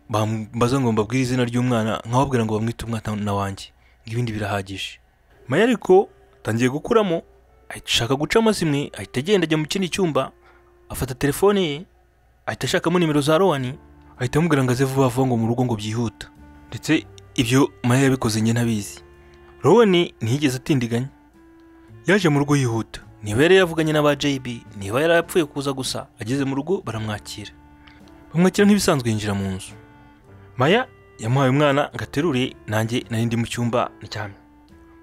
bambaza ngo mbabwire izina ry'umwana nkababwira ngo bamwite umwana wanjye ngo ibindi birahagije Maya ariko atangiye gukuramo ahita ashaka guca amazimwe ahita agenda ajya mu kindi cyumba afata telefone ye ahita ashakamo nimero za Rowani ahita amubwira ngo aze vuba vuba ngo mu rugo ngo byihuta ndetse ibyo Maya yabikoze njye ntabizi Rowani ntiyigeze atindiganya yaje mu rugo yihuta niba yari yavuganye n'aba JB niba yari yapfuye kuza gusa ageze mu rugo baramwakira bamwakira nk'ibisanzwe yinjira mu nzu Maya yamuhaye umwana ngo aterure nanjye nari ndi mu cyumba ndyamye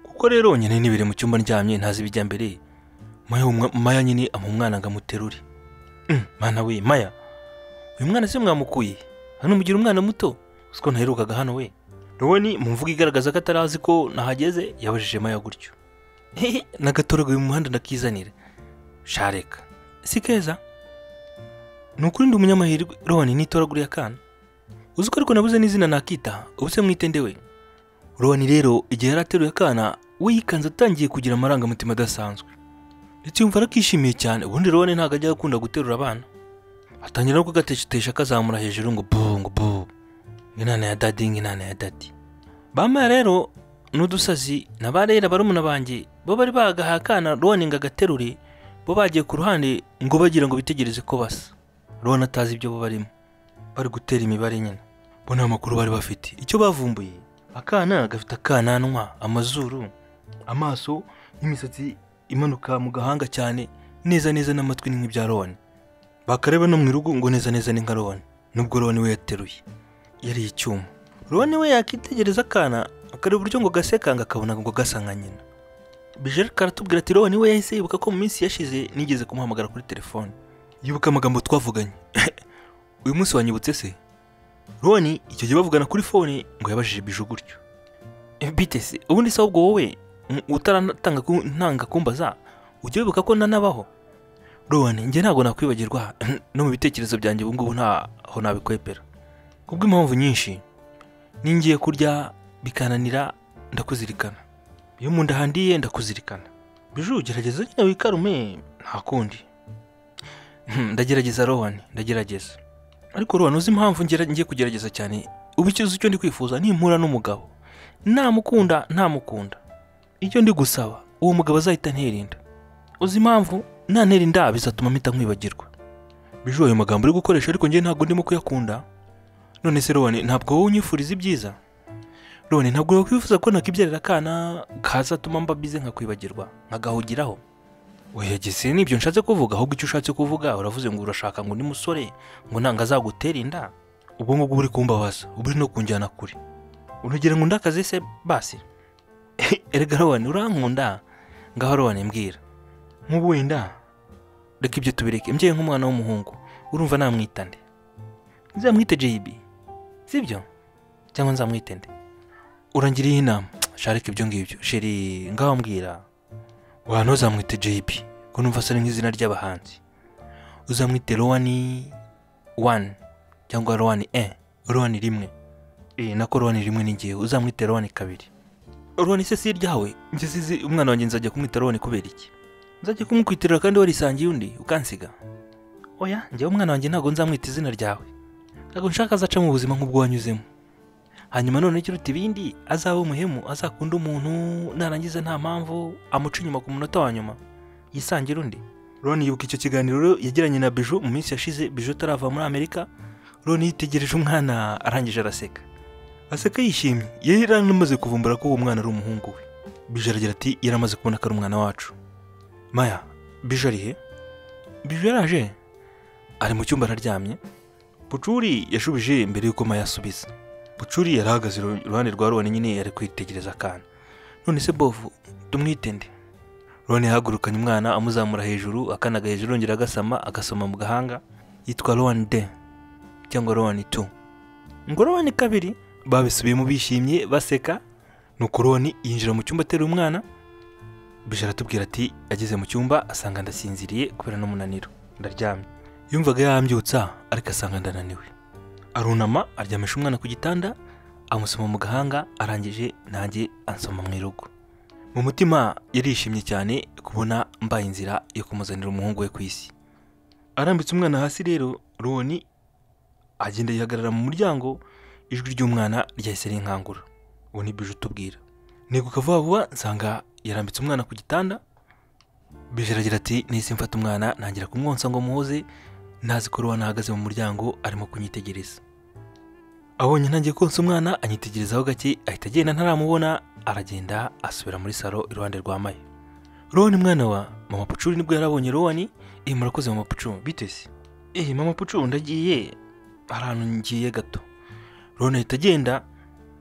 kuko rero nyine nibere mu cyumba ndyamye ntazi ibijya mbere maya umwa- maya nyine amuha umwana ngo amuterure Mm, mana we maya uyu mwana se mwamukuye he? hano mugira umwana muto siko ntaherukaga hano we ruboni mu mvugo igaragaza ko atarazi ko nahageze yabajije maya gutyo hehe nagatorogoye mu muhanda ndakizanira shareka si keza ni ukuri ndi umunyamahirwe roni n'itoraguriye akana uzi ko ariko nabuze n'izina nakita ubu se mwitende we roni rero igihe yari ateruye akana we yikanze atangiye kugira amarangamutima adasanzwe ndetse yumva arakishimiye cyane ubundi roni ntabwo ajya akunda guterura abana atangira no kugatetesha akazamura hejuru ngo bu ngo bu inana ya dadi nk'inana ya dadi bamaya rero n'udusazi na ba rera barumuna banjye bo bari bagahaye akana roni ngo agaterure bo bagiye ku ruhande ngo bagira ngo bitegereze ko basa roni atazi ibyo bo barimo bari gutera imibare nyine bo nta makuru bari bafite icyo bavumbuye akana gafite akananwa amazuru amaso n'imisatsi imanuka mu gahanga cyane neza neza n'amatwi ni nk'ibya roni bakareba no mu irugu ngo neza neza ni nka roni nubwo roni we yateruye yariye icyuma roni we yakitegereza akana akareba uburyo ngo gaseka ngo akabona ngo gasa nka nyina bijeri karatubwira ati roni we yahise yibuka ko mu minsi yashize nigeze kumuhamagara kuri telefone yibuka amagambo twavuganye uyu munsi wanyibutse se roni icyo gihe bavugana kuri fone ngo yabajije bije gutyo Eh, bite se ubundi se ahubwo wowe m- utaratanga ku- ntanga kumbaza ujya wibuka ko nanabaho roni njye ntabwo nakwibagirwa no mu bitekerezo byanjye ubu ngubu ntaho nabikwepera kubw'impamvu nyinshi ningiye kurya bikananira ndakuzirikana iyo mu nda handiye ndakuzirikana biju gerageza nyine wikarume nta kundi Hmm, ndagerageza rowan ndagerageza ariko rowan uzi impamvu ngera- ngiye kugerageza cyane ubu icyo uzi icyo ndi kwifuza nimpura n'umugabo namukunda ntamukunda icyo ndi gusaba uwo mugabo azahita anterinda uzi impamvu nantera inda bizatuma mpita nkwibagirwa biju ayo magambo uri gukoresha ariko njye ntabwo ndimo kuyakunda none se roni ntabwo wowe unyifuriza ibyiza roni ntabwo wakwifuza ko nakibyarira akana kazatuma mba bize nkakwibagirwa nkagahugiraho oya gise nibyo nshatse kuvuga ahubwo icyo ushatse kuvuga uravuze ngo urashaka ngo ni musore ngo nanga azagutera inda ubwo ngubwo uba uri kumbabaza uba uri no kunjyana kure unagira ngo undakaze se basi erega roni urankunda ngaho roni mbwira nk'ubu wenda reka ibyo tubireke mbyeyi nk'umwana w'umuhungu urumva namwita nde nzamwite JB sibyo cyangwa nzamwite nde urangiriye inama sharika ibyo ngibyo sheri ngaho mbwira wa ntuzamwite JB ko numva asa nk'izina ry'abahanzi uzamwite Rowani wani cyangwa Rowani e Rowani rimwe e nako Rowani rimwe ni ngewe uzamwite Rowani kabiri Rowani se si iryawe njye sizi umwana wanjye nzajya kumwita Rowani kubera iki nzajya kumukwitirira kandi warisangiye undi ukansiga oya njyewe umwana wanjye ntabwo nzamwita izina ryawe ntabwo nshaka azaca mu buzima nk'ubwo wanyuzemo hanyuma none kiruta ibindi azaba umuhemu azakunda umuntu narangiza nta mpamvu amuca inyuma ku munota wa nyuma yisangira undi roni yibuka icyo kiganiro rero yagiranye na biju mu minsi yashize biju atarava muri amerika roni yitegereje umwana arangije araseka aseka yishimye yari yaramaze kuvumbura ko uwo mwana ari umuhungu we biju aragira ati yaramaze kubona ko ari umwana wacu maya biju ari he biju yaraje ari mu cyumba araryamye Bucuri yashubije mbere y'uko Maya asubiza. Bucuri yari ahagaze iru- iruhande rwa Roni nyine yari kwitegereza akana. None se Bovu, tumwitende. Roni yahagurukanye umwana amuzamura hejuru, akana gahejuru yongera agasama, agasoma mu gahanga. Yitwa Roni de cyangwa Roni tu. Ngo Roni kabiri babisubiyemo bishimye baseka. Nuko Roni yinjira mu cyumba ateruye umwana. Bijara aratubwira ati ageze mu cyumba asanga ndasinziriye kubera n'umunaniro. Ndaryamye yumvaga yambyutsa ariko asanga ndananiwe arunama aryamisha umwana ku gitanda amusoma mu gahanga arangije nanjye ansoma mu irugu mu mutima yarishimye cyane kubona mbaye inzira yo kumuzanira umuhungu we ku isi arambitse umwana hasi rero roni agenda yihagarara mu muryango ijwi ry'umwana ryahise rinkangura ubu ni bije utubwira niguka vuba vuba nsanga yarambitse umwana ku gitanda bije aragira ati nahise mfata umwana ntangira kumwonsa ngo muhoze ntazi ko ruwana ahagaze mu muryango arimo kunyitegereza abonye ntangiye konsa umwana anyitegerezaho gake ahita agenda ntaramubona aragenda asubira muri salo iruhande rwa maya rowani mwana wa mama pucuri nibwo yarabonye rowani eh murakoze mama pucu bite se eh mama pucu ndagiye hari ahantu ngiye gato rowani ahita agenda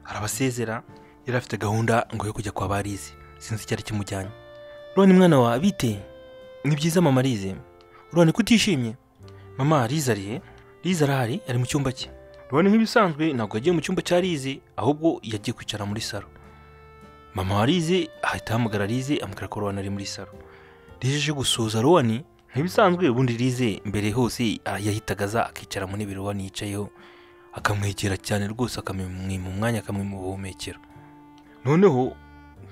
arabasezera yari afite gahunda ngo yo kujya kwa barizi sinzi icyari kimujyanye rowani mwana wa bite ni byiza mama arize urabona ko utishimye mama riza arihe riza arahari ari mu cyumba cye urabona nk'ibisanzwe ntabwo yagiye mu cyumba cya rize ahubwo yagiye kwicara muri salo mama wa rize ahita ahamagara rize amubwira ko rowan ari muri salo rize aje gusuhuza rowan ntibisanzwe ubundi rize mbere hose yahitagaza akicara mu ntebe rowan yicayeho akamwegera cyane rwose akamwima umwanya akamwima ubuhumekero noneho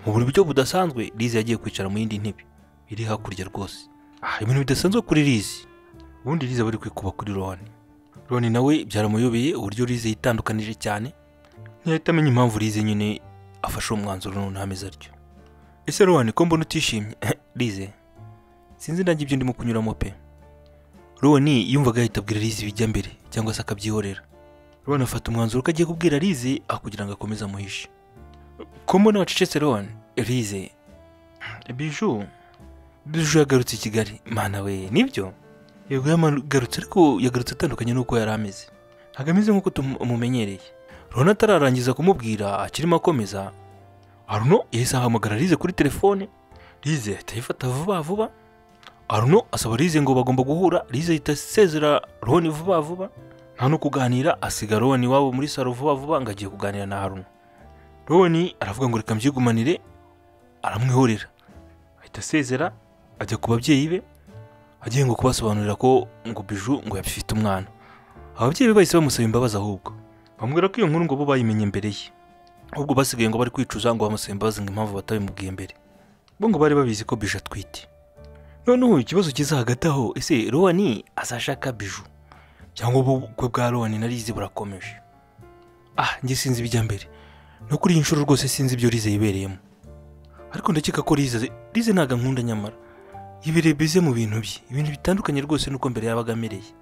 mu buryo budasanzwe rize yagiye kwicara mu yindi ntebe iri hakurya rwose ah ibintu bidasanzwe kuri rize ubundi rize bari kwikuba kuri roni roni nawe byaramuyobeye uburyo rize yitandukanije cyane ntiyahita amenya impamvu rize nyine afashe uwo mwanzuro n'untameze atyo ese roni ko mbona utishimye rize sinzi nanjye ibyo ndimo kunyuramo pe roni yumvaga yahita abwira rize ibijya mbere cyangwa se akabyihorera roni afata umwanzuro ko agiye kubwira rize aho kugira ngo akomeze amuhishe ko mbona wacecetse roni rize biju biju yagarutse i kigali mana we nibyo yego yagarutse ariko yagarutse atandukanye n'uko yari ameze ntabwo ameze nk'uko tumumenyereye rona atararangiza kumubwira akirimo akomeza aruno yahise ahamagara rize kuri telefone rize ahita ayifata vuba vuba aruno asaba rize ngo bagomba guhura rize ahita asezera roni vuba vuba nta no kuganira asiga roni iwabo muri salo vuba vuba ngo agiye kuganira na haruno roni aravuga ngo reka mbyigumanire aramwihorera ahita asezera ajya ku babyeyi be agiye ngo kubasobanurira ko ngo biju ngo yabifite umwana ababyeyi be bahise bamusaba imbabazi ahubwo bamubwira ko iyo nkuru ngo bo bayimenye mbere ye ahubwo basigaye ngo bari kwicuza ngo bamusaba imbabazi ngo impamvu batabimubwiye mbere bo ngo bari babizi ko biju atwite noneho ikibazo kiza hagati aho ese rowani azashaka biju cyangwa ubukwe bwa rowani na rize burakomeje ah njye sinzi ibijya mbere no kuri iyi nshuro rwose sinzi ibyo rize yibereyemo ariko ndakeka ko rize rize ntabwo ankunda nyamara yibereye bize mu bintu bye ibintu bitandukanye rwose nuko mbere yabaga amereye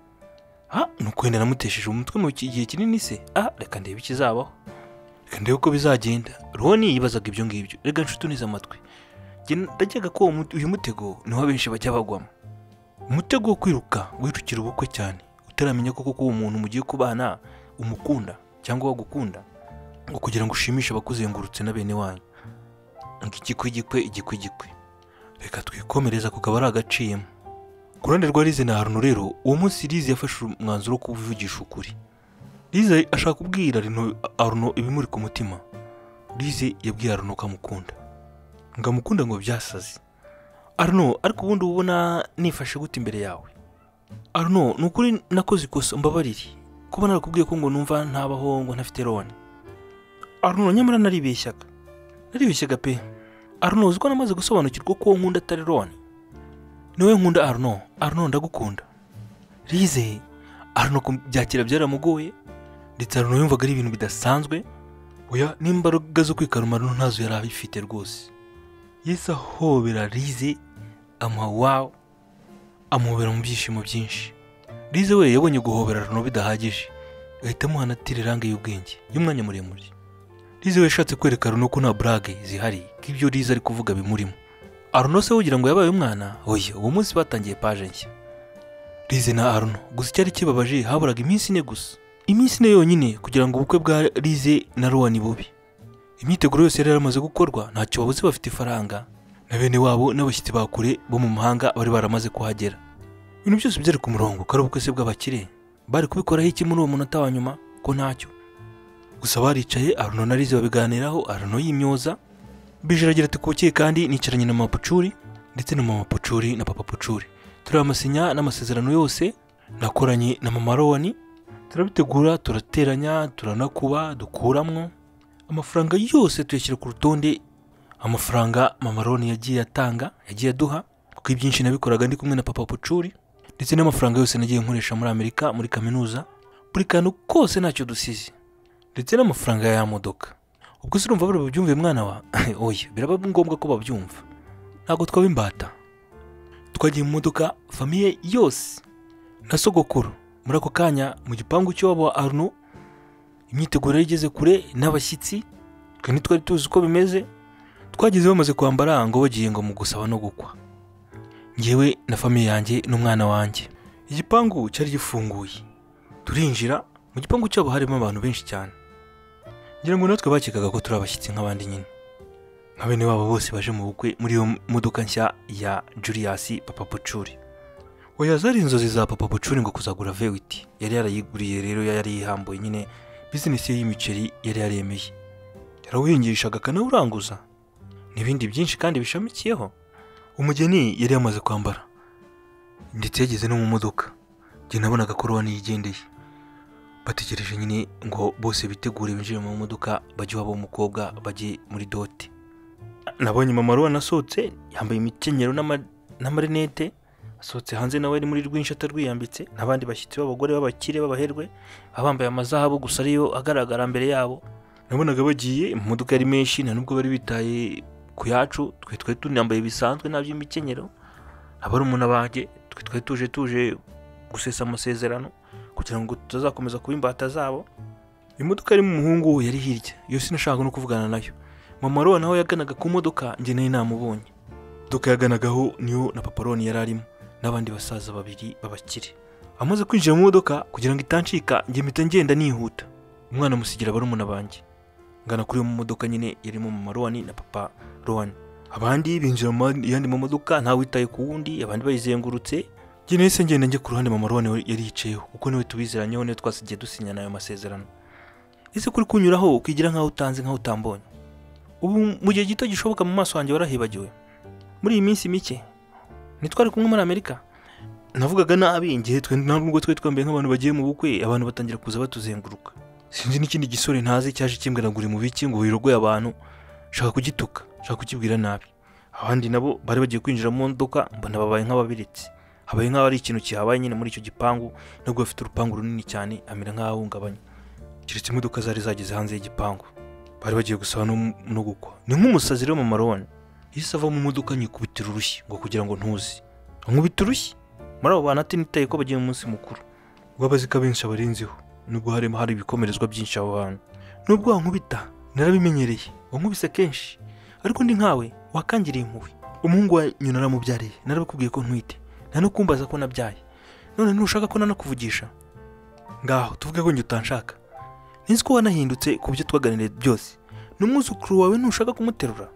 ah ni ukwenda namutesheje umutwe mu ki- gihe kinini se ah reka ndebe ikizabaho reka ndebe uko bizagenda roni yibazaga ibyo ngibyo reka nshuti unize amatwi Njye ndakeka ko uwo mute- uyu mutego niwo benshi bajya bagwamo umutego wo kwiruka wirukira ubukwe cyane utaramenya koko ko uwo muntu mugiye kubana umukunda cyangwa wagukunda ngo kugira ngo ushimishe abakuzengurutse na bene wanyu ngo igikwigikwe igikwigikwe reka twikomereza ku kaba ari agaciyemo ku ruhande rwa rize na haruno rero uwo munsi rize yafashe umwanzuro wo kuvugisha ukuri rize ashaka kubwira Rino- haruno ibimuri ku mutima rize yabwiye haruno ko amukunda ngo amukunda ngo byasaze haruno ariko ubundi uba ubona nifashe gute imbere yawe haruno ni ukuri nakoze ikosa mbabarire kuba narakubwiye ko ngo numva ntabaho ngo ntafite roni haruno nyamara naribeshyaga naribeshyaga pe Arno uzi ko namaze gusobanukirwa ko uwo nkunda atari Roni niwe nkunda Arno Arno ndagukunda Rize Arno kubyakira byaramugoye ndetse Arno yumvaga ari ibintu bidasanzwe oya n'imbaraga zo kwikaruma Arno ntazo yari abifite rwose Yesu ahobera Rize amuha wawo amuhobera mu byishimo byinshi Rize we yabonye guhobera Arno bidahagije ahita amuhana atiriranga y'ubwenge y'umwanya muremure Lize we yashatse kwereka Aruno ko nta burage zihari ko ibyo Lize ari kuvuga bimurimo Aruno se wogira ngo yabaye umwana oya uwo munsi batangiye paje nshya Lize na Aruno gusa icyari kibabaje haburaga iminsi ine gusa iminsi ine yonyine kugira ngo ubukwe bwa Lize na Rowani bube imyiteguro yose yari yaramaze gukorwa ntacyo babuze bafite ifaranga na bene wabo n'abashyitsi ba kure bo mu mahanga bari baramaze kuhagera ibintu byose byari ku murongo ko ari ubukwe se bw'abakire bari kubikoraho iki muri uwo munota wa nyuma ko ntacyo gusa baricaye aruno na rize babiganiraho aruno yimyoza bije aragira ati kubukiye kandi nicaranye na mama pucuri ndetse na mama pucuri na papa pucuri tureba amasinya n'amasezerano yose nakoranye na mama rowani turabitegura turateranya turanakuba dukuramwo amafaranga yose tuyashyira ku rutonde amafaranga mama rowani yagiye atanga yagiye aduha kuko ibyinshi nabikoraga ndi kumwe na papa pucuri ndetse n'amafaranga yose nagiye nkoresha muri amerika muri kaminuza buri kantu kose ntacyo dusize ndetse n'amafaranga ya modoka ubwo se urumva bari bubyumve mwana wa oya biraba ngombwa ko babyumva ntabwo twaba imbata twagiye mu modoka famiye yose na sogokuru muri ako kanya mu gipangu cy'iwabo wa aruno imyiteguro yari igeze kure n'abashyitsi twe ntitwari tuzi uko bimeze twageze bamaze kwambara ngo bagiye ngo mu gusaba no gukwa ngewe na famiye yanjye n'umwana wanjye igipangu cyari gifunguye turinjira mu gipangu cyabo harimo abantu benshi cyane ngira ngo natwe bakekaga ko turi abashyitsi nk'abandi nyine nka bene wabo bose baje mu bukwe muri iyo modoka nshya ya Julius Papa Pucuri oya zari inzozi za Papa Pucuri ngo kuzagura Vewiti yari yarayiguriye rero yari yihambuye nyine bizinesi ye y'imiceri yari yaremeye yarawuhingishaga akanawuranguza n'ibindi byinshi kandi bishamikiyeho umugeni yari yamaze kwambara ndetse yageze no mu modoka njye nabonaga ko rowa yigendeye bategereje nyine ngo bose bitegure binjire mu modoka bajye iwabo w'umukobwa bajye muri dote nabonye mama rowa nasohotse yambaye imikenyero n'ama- n'amarinete asohotse hanze nawe ari muri rwinshi atarwiyambitse n'abandi bashyitsi b'abagore b'abakire b'abaherwe baba bambaye amazahabu gusa ariyo agaragara mbere yabo nabonaga bagiye mu modoka yari menshi nta nubwo bari bitaye ku yacu twe twari tunambaye bisanzwe nta by'imikenyero abari umuntu abanjye twe twari tuje tuje gusesa amasezerano kugira ngo tutazakomeza kuba imbata zabo imodoka irimo umuhungu yari hirya iyo sinashaka no kuvugana nayo mama rowa nawe yaganaga ku modoka njye nayo namubonye imodoka yaganagaho niyo na papa roni yari arimo n'abandi basaza babiri b'abakire amaze kwinjira mu modoka kugira ngo itancika njye mpita ngenda nihuta umwana musigira barumuna banjye ngana kuri iyo modoka nyine yarimo mama rowani na papa rowani abandi binjira mu yandi mu modoka ntawe witaye ku wundi abandi bayizengurutse njye nahise ngenda njye ku ruhande mama rowani we yari yicayeho kuko niwe tubizeranyeho niwe twasigiye dusinyana ayo masezerano ese kuri kunyuraho ukigira nk'aho utanze nk'aho utambonye ubu mu gihe gito gishoboka mu maso wanjye warahibagiwe muri iyi minsi mike ntitwari kumwe muri amerika navugaga nabi igihe twe nta nubwo twari twambaye nk'abantu bagiye mu bukwe abantu batangira kuza batuzenguruka sinzi n'ikindi gisore ntazi cyaje kimbweragura umubiki ngo wirogoye abantu shaka kugituka shaka kukibwira nabi abandi nabo bari bagiye kwinjira mu modoka mbona babaye nk'ababiretse habaye nk'aho ari ikintu kihabaye nyine muri icyo gipangu nubwo bafite urupangu runini cyane amera nk'ahahungabanye keretse imodoka zari zageze hanze y'igipangu bari bagiye gusaba no, no gukwa ni nk'umusazi rero mu maroni iyo ava mu modoka nyikubitira urushyi ngo kugira ngo ntuzi nkubita urushyi muri abo bantu atinitaye ko bagiye mu munsi mukuru wabazika benshi abarenzeho nubwo harimo hari ibikomerezwa byinshi abo bantu nubwo wankubita narabimenyereye wankubise kenshi ariko ndi nkawe wakangiriye impuhwe umuhungu wa nyina aramubyariye narabikubwiye ko ntwite nta no kumbaza ko nabyaye none ntushaka ko nanakuvugisha ngaho tuvuge ko njye utanshaka nzi ko wanahindutse ku byo twaganiriye byose n'umwuzukuru wawe ntushaka kumuterura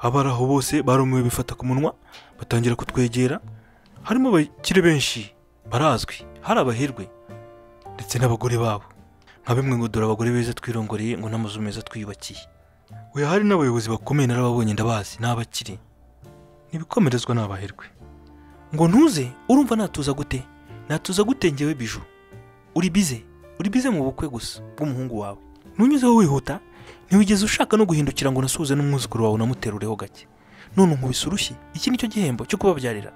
abari aho bose barumiwe bifata ku munwa batangira kutwegera harimo abakire benshi barazwi hari abaherwe ndetse n'abagore babo nka bimwe ngo dore abagore beza twirongoreye ngo n'amazu meza twiyubakiye we hari n'abayobozi bakomeye narababonye ndabazi n'abakiri ntibikomerezwa n'abaherwe ngo ntuze urumva natuza gute natuza gute ngewe biju uri bize uri bize mu bukwe gusa bw'umuhungu wawe ntunyuzeho wihuta ntiwigeze ushaka no guhindukira ngo nasuhuze n'umwuzukuru wawe unamuterureho gake none unkubise urushyi iki ni cyo gihembo cyo kubabyarira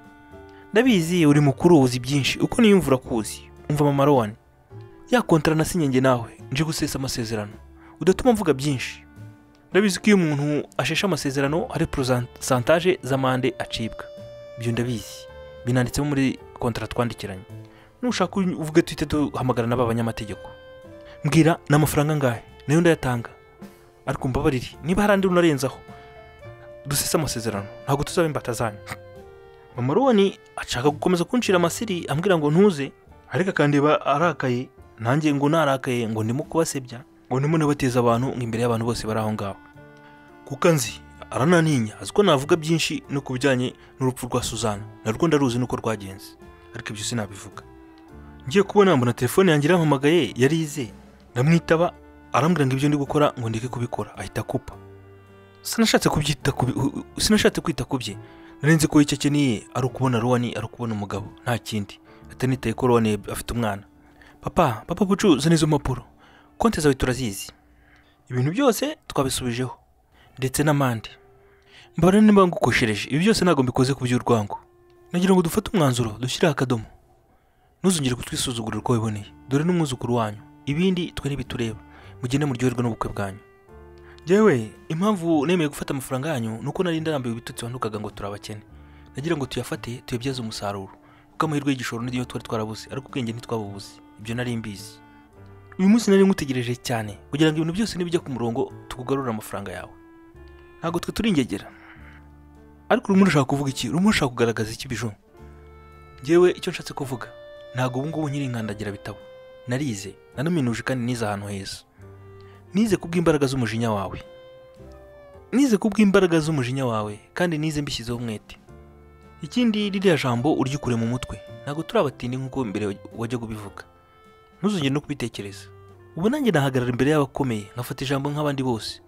ndabizi uri mukuru uzi byinshi uko niyumvura kuzi umva mama rowani ya kontara nasinye njye nawe nje gusesa amasezerano udatuma mvuga byinshi ndabizi ko iyo umuntu asheshe amasezerano hari porosantaje z'amande acibwa ibyo ndabizi binanditsemo muri kontara twandikiranye nushaka uvuge tuhite duhamagara n'aba banyamategeko mbwira ni amafaranga angahe nayo ndayatanga ariko mbabarire niba hari andi unarenzaho dusese amasezerano ntabwo tuzaba imbata zanyu mama rowani ashaka gukomeza kuncira amasiri ambwira ngo ntuze ariko akandeba arakaye nanjye ngo narakaye ngo ndimo kubasebya ngo ndimo nabateza abantu ngo imbere y'abantu bose bari aho ngaho kuko nzi arananinya azi ko navuga byinshi no ku bijyanye n'urupfu rwa suzana narwo ndaruzi nuko rwagenze ariko ibyo sinabivuga ngiye kubona mbona telefone yanjye irampamagaye yari ize ndamwitaba arambwira ngo ibyo ndi gukora ngo ndeke kubikora ahita akupa sinashatse kubyita ku bi- u- u- sinashatse kwita ku bye narenze ko icyo akeneye ari ukubona rowani ari ukubona umugabo nta kindi atanitaye ko rowani afite umwana papa papa bucu zana izo mpapuro konti zawe turazizi ibintu byose twabisubijeho ndetse n'amande mbabara niba ngukoshereje ibi byose ntabwo mbikoze ku by'urwango nagira ngo dufate umwanzuro dushyireho akadomo ntuzongere kutwisuzugurira uko wiboneye dore n'umwuzukuru wanyu ibindi twe ntibitureba mugende muryoherwe n'ubukwe bwanyu yewe impamvu nemeye gufata amafaranga yanyu ni uko nari ndarambiwe ibitutsi wandukaga ngo turabakene nagira ngo tuyafate tuyabyaze umusaruro kuko amahirwe y'igishoro niyo twari twarabuze ariko ubwenge ntitwabubuze ibyo nari mbizi uyu munsi nari ngutegereje cyane kugira ngo ibintu byose nibijya ku murongo tukugarurire amafaranga yawe ntabwo twe turi ingegera ariko urimo urashaka kuvuga iki urimo urashaka kugaragaza iki bijo ngewe icyo nshatse kuvuga ntabwo ubu ngubu nkiri inkandagira bitabo narize nanaminuje kandi nize ahantu heza nize kubw'imbaraga z'umujinya wawe nize kubw'imbaraga z'umujinya wawe kandi nize mbishyizeho umwete ikindi ririya jambo uryikure mu mutwe ntabwo turabatindi nk'uko mbere wajya kubivuga ntuzongere no kubitekereza ubu nanjye nahagarara imbere y'abakomeye nkafata ijambo nk'abandi bose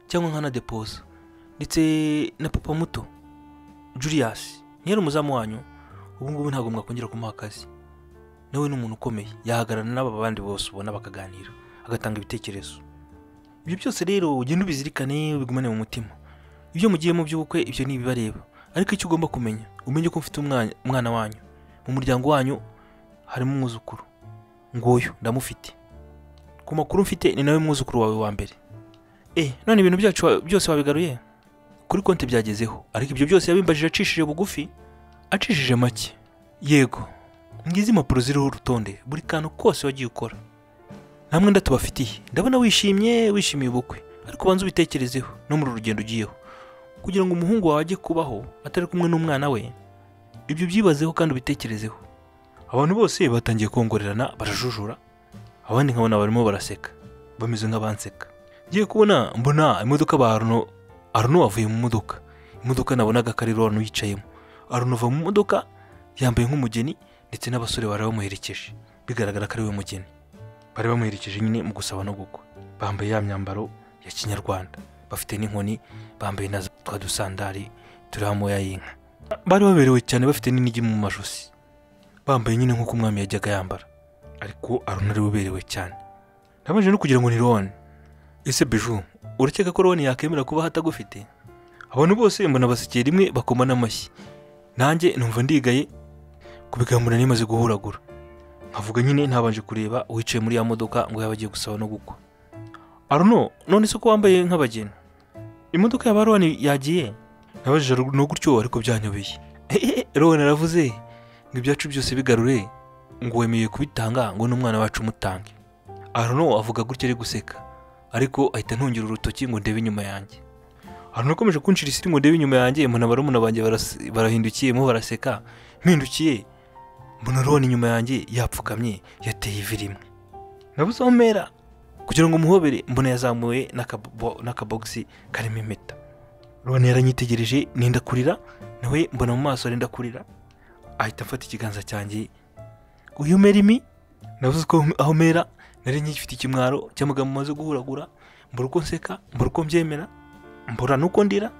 cyangwa nka na depoza ndetse na papa muto julius ntiyari umuzamu wanyu ubu ngubu ntabwo mwakongera kumuha akazi nawe ni umuntu ukomeye yahagararana n'aba bandi bose ubona bakaganira agatanga ibitekerezo ibyo byose rero ugenda ubizirikane ubigumane mu mutima ibyo mugiyemo by'ubukwe ibyo ni ibibareba ariko icyo ugomba kumenya umenye ko mfite umwana umwana wanyu mu muryango wanyu harimo umwuzukuru nguyu ndamufite ku makuru mfite ni nawe mwuzukuru wawe wa mbere eh none ibintu byacu wa- byose wabigaruye kuri konti byagezeho ariko ibyo byose yabimbajije acishije bugufi acishije make yego ngizi impapuro ziriho urutonde buri kantu kose wagiye ukora nta mwenda tubafitiye ndabona wishimye wishimiye ubukwe ariko ubanza ubitekerezeho no muri uru rugendo ugiyeho kugira ngo umuhungu wawe ajye kubaho atari kumwe n'umwana we ibyo byibazeho kandi ubitekerezeho abantu bose batangiye kongorerana barajujura abandi nkabona barimo baraseka bameze nk'abanseka ngiye kubona mbona imodoka ba aruno aruno avuye mu modoka imodoka nabonaga ko ari ronu yicayemo aruno ava mu modoka yambaye nk'umugeni ndetse n'abasore bari bamuherekeje bigaragara ko ari we mugeni bari bamuherekeje nyine mu gusaba no gukwa bambaye ya myambaro ya kinyarwanda bafite n'inkoni bambaye na za- twa dusandari turiho amoya y'inka bari baberewe cyane bafite n'inigi mu majosi bambaye nyine nk'uko umwami yajyaga yambara ariko aruna ari we uberewe cyane nabanje no kugira ngo ni roni ese biju urakeka ko roni yakemera kuba atagufite abantu bose mbona basekeye rimwe bakoma n'amashyi nanjye numva ndigaye kubigamura nimaze guhuragura nkavuga nyine ntabanje kureba uwicaye muri ya modoka ngo yaba agiye gusaba no gukwa aruno none se ko wambaye nk'abageni imodoka ya baroni yagiye nabajije no gutyo ariko byanyobeye roni aravuze ngo ibyacu byose bigarure ngo wemeye kubitanga ngo n'umwana wacu umutange aruno avuga gutyo ari guseka ariko ahita ntungera urutoki ngo ndebe inyuma yanjye aruno akomeje kunshira isi ngo ndebe inyuma yanjye mbona barumuna banjye baras- barahindukiyemo baraseka mpindukiye mbona roni inyuma yanjye yapfukamye yateye ivi rimwe nabuze aho mpera kugira ngo umuhobere mbona yazamuye n'akabo- n'akabogisi karimo impeta roni yaranyitegereje nenda kurira nawe mbona mu maso arenda kurira ahita mfata ikiganza cyanjye uyu mera imi nabuze ko aho mpera nari ngifite ikimwaro cy'amagambo maze guhuragura mbura uko nseka mbura uko mbyemera mbura n'uko ndira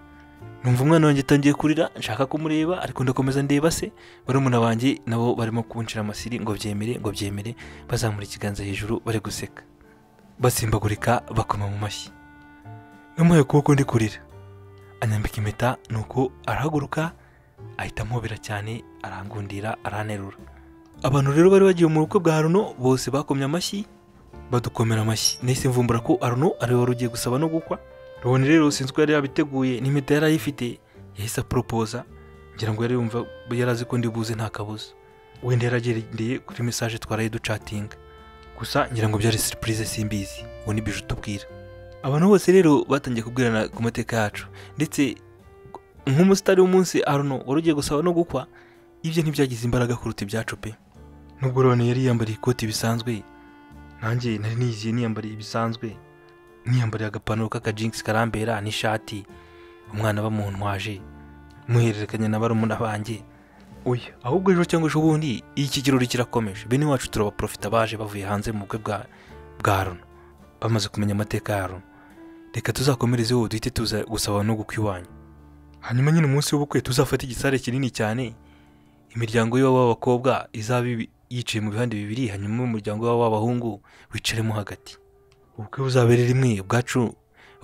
numva umwana wanjye atangiye kurira nshaka kumureba ariko ndakomeza ndeba se barumuna banjye nabo barimo kunshira amasiri ngo byemere ngo byemere bazamura ikiganza hejuru bari guseka basimbagurika bakoma mu mashyi namuhaye ukuboko ndi kurira anyambika impeta nuko arahaguruka ahita amubera cyane arangundira aranterura abantu rero bari bagiye mu bukwe bwa Aruno bose bakomye amashyi badukomera amashyi nahise mvumbura ko Aruno ari we wari ugiye gusaba no gukwa Roni rero sinzi ko yari yabiteguye n'impeta yari ayifite yahise aporopoza ngira ngo yari yumva yari azi ko ndi buze nta kabuza wenda yaragendeye kuri mesaje twaraye ducatinga gusa ngira ngo byari surprise simbizi ubu ni biju tubwira abantu bose rero batangiye kubwirana ku mateka yacu ndetse nk'umusitari w'umunsi aruno wari ugiye gusaba no gukwa ibyo ntibyagize imbaraga kuruta ibyacu pe nubwo rone yari yiyambariye ikoti bisanzwe nanjye nari niyiziye niyambariye bisanzwe niyambariye agapantaro k'akajingisi karambera n'ishati umwana bamuntwaje muhererekanya na barumuna banjye oya ahubwo ejo cyangwa ejo bundi iki kirori kirakomeje bene wacu turabaprofita baje bavuye hanze mu bukwe bwa bwa Aruno bamaze kumenya amateka ya Aruno reka tuzakomerezeho duhite tuza gusaba no gukwa iwanyu hanyuma nyine umunsi w'ubukwe tuzafata igisare kinini cyane imiryango y'iwabo w'abakobwa izaba ibi- yicaye mu bihande bibiri hanyuma umuryango w'iwabo w'abahungu wicaremo hagati ubukwe buzabere rimwe ubwacu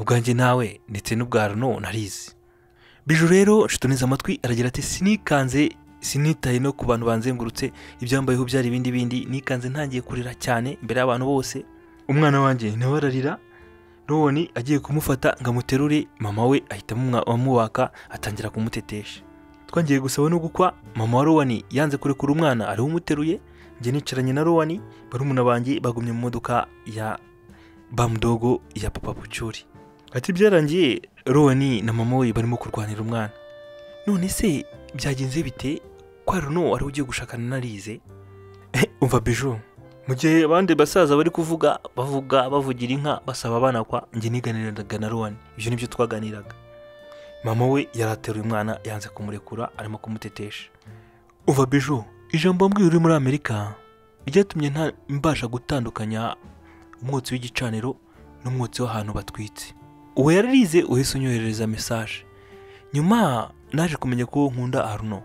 ubwanjye nawe ndetse n'ubwa Aruno narizi biju rero nshutuneze amatwi aragira ati sinikanze sinitaye no ku bantu banzengurutse ibyambayeho byari ibindi bindi nikanze ntangiye kurira cyane imbere y'abantu bose umwana wanjye nawe ararira roni agiye kumufata ngo amuterure mama we ahita amumwa- amubaka atangira kumutetesha twangiye gusaba no gukwa mama wa rowani yanze kurekura umwana ariwe umuteruye njye nicaranye na rowani barumuna banjye bagumye mu modoka ya bamudogo ya papa bucyuri ati byarangiye rowani na mama we barimo kurwanira umwana none se byagenze bite ko Aruno wari ugiye gushakana narize umva bijo mu gihe abandi basaza bari kuvuga bavuga bavugira inka basaba abana kwa njye niganiraga na rowani ibyo nibyo twaganiraga mama we yari ateruye umwana yanze kumurekura arimo kumutetesha uva biju ijambo mbwira uri muri amerika ryatumye nta mbasha gutandukanya umwotsi w'igicaniro n'umwotsi w'ahantu batwitse uwo yararize uhise unyoherereza mesaje nyuma naje kumenya ko nkunda aruno